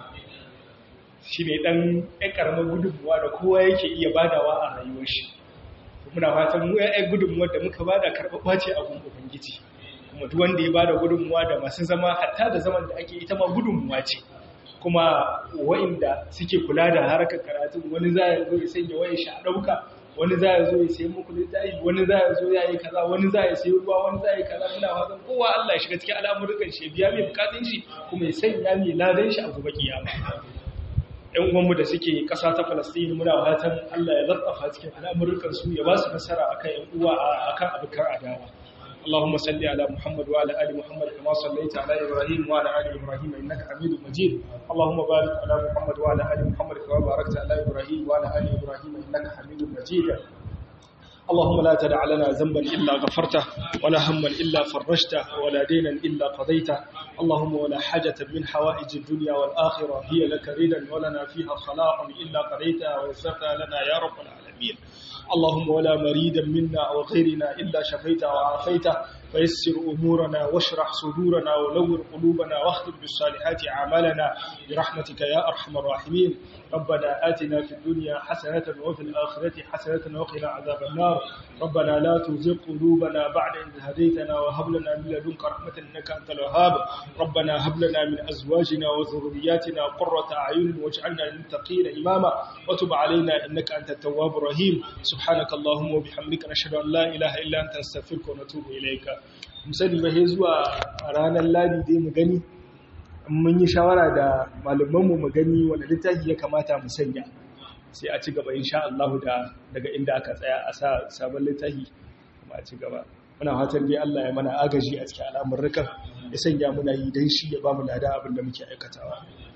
shi ne dan ɗan ƙaramar gudunmuwa da kowa yake iya badawa a rayuwar shi muna fatan mu ɗan gudunmuwa da muka bada karɓaɓɓa ce a gun ubangiji kuma duk wanda ya bada gudunmuwa da masu zama hatta da zaman da ake ita ma gudunmuwa ce kuma wa'inda suke kula da harkar karatu wani za ya zo ya sanya wayar shi a ɗauka wani za ya zo ya sayi muku littafi wani za ya zo ya yi kaza wani za ya sayi ruwa wani za ya yi kaza muna fatan kowa Allah ya shiga cikin al'amuran shi biya mai bukatun shi kuma ya sanya mai ladan shi a gobe kiyama ɗan uwanmu da suke ƙasa ta Falastini muna fatan Allah ya zartafa cikin al'amuran su ya ba su nasara akan ƴan uwa akan abokan adawa اللهم صل على محمد وعلى ال محمد كما صليت على ابراهيم وعلى ال ابراهيم انك حميد مجيد اللهم بارك على محمد وعلى ال محمد كما باركت على ابراهيم وعلى ال ابراهيم انك حميد مجيد اللهم لا تدع لنا ذنبا إلا غفرته ولا هما إلا فرجته ولا دينا إلا قضيته اللهم ولا حاجة من حوائج الدنيا والآخرة هي لك ردا ولنا فيها خلاق إلا قضيتها ويسرتها لنا يا رب العالمين اللهم ولا مريدا منا أو غيرنا إلا شفيته وعافيته فيسر أمورنا واشرح صدورنا ونور قلوبنا واختم بالصالحات أعمالنا برحمتك يا أرحم الراحمين ربنا آتنا في الدنيا حسنة وفي الآخرة حسنة وقنا عذاب النار ربنا لا تزغ قلوبنا بعد إذ هديتنا وهب لنا من لدنك رحمة إنك أنت الوهاب ربنا هب لنا من أزواجنا وذرياتنا قرة أعين واجعلنا للمتقين إماما وتب علينا إنك أنت التواب الرحيم سبحانك اللهم وبحمدك نشهد أن لا إله إلا أنت نستغفرك ونتوب إليك musani ba sai zuwa ranar ladi dai mu gani mun yi shawara da malamanmu mu gani wanda littafi ya kamata mu sanya sai a ci gaba insha Allah da daga inda aka tsaya a sa sabon littafi kuma a ci gaba muna fatan dai Allah ya mana agaji a cikin al'amuran ya sanya muna yi dan shi ya ba mu lada abin da muke aikatawa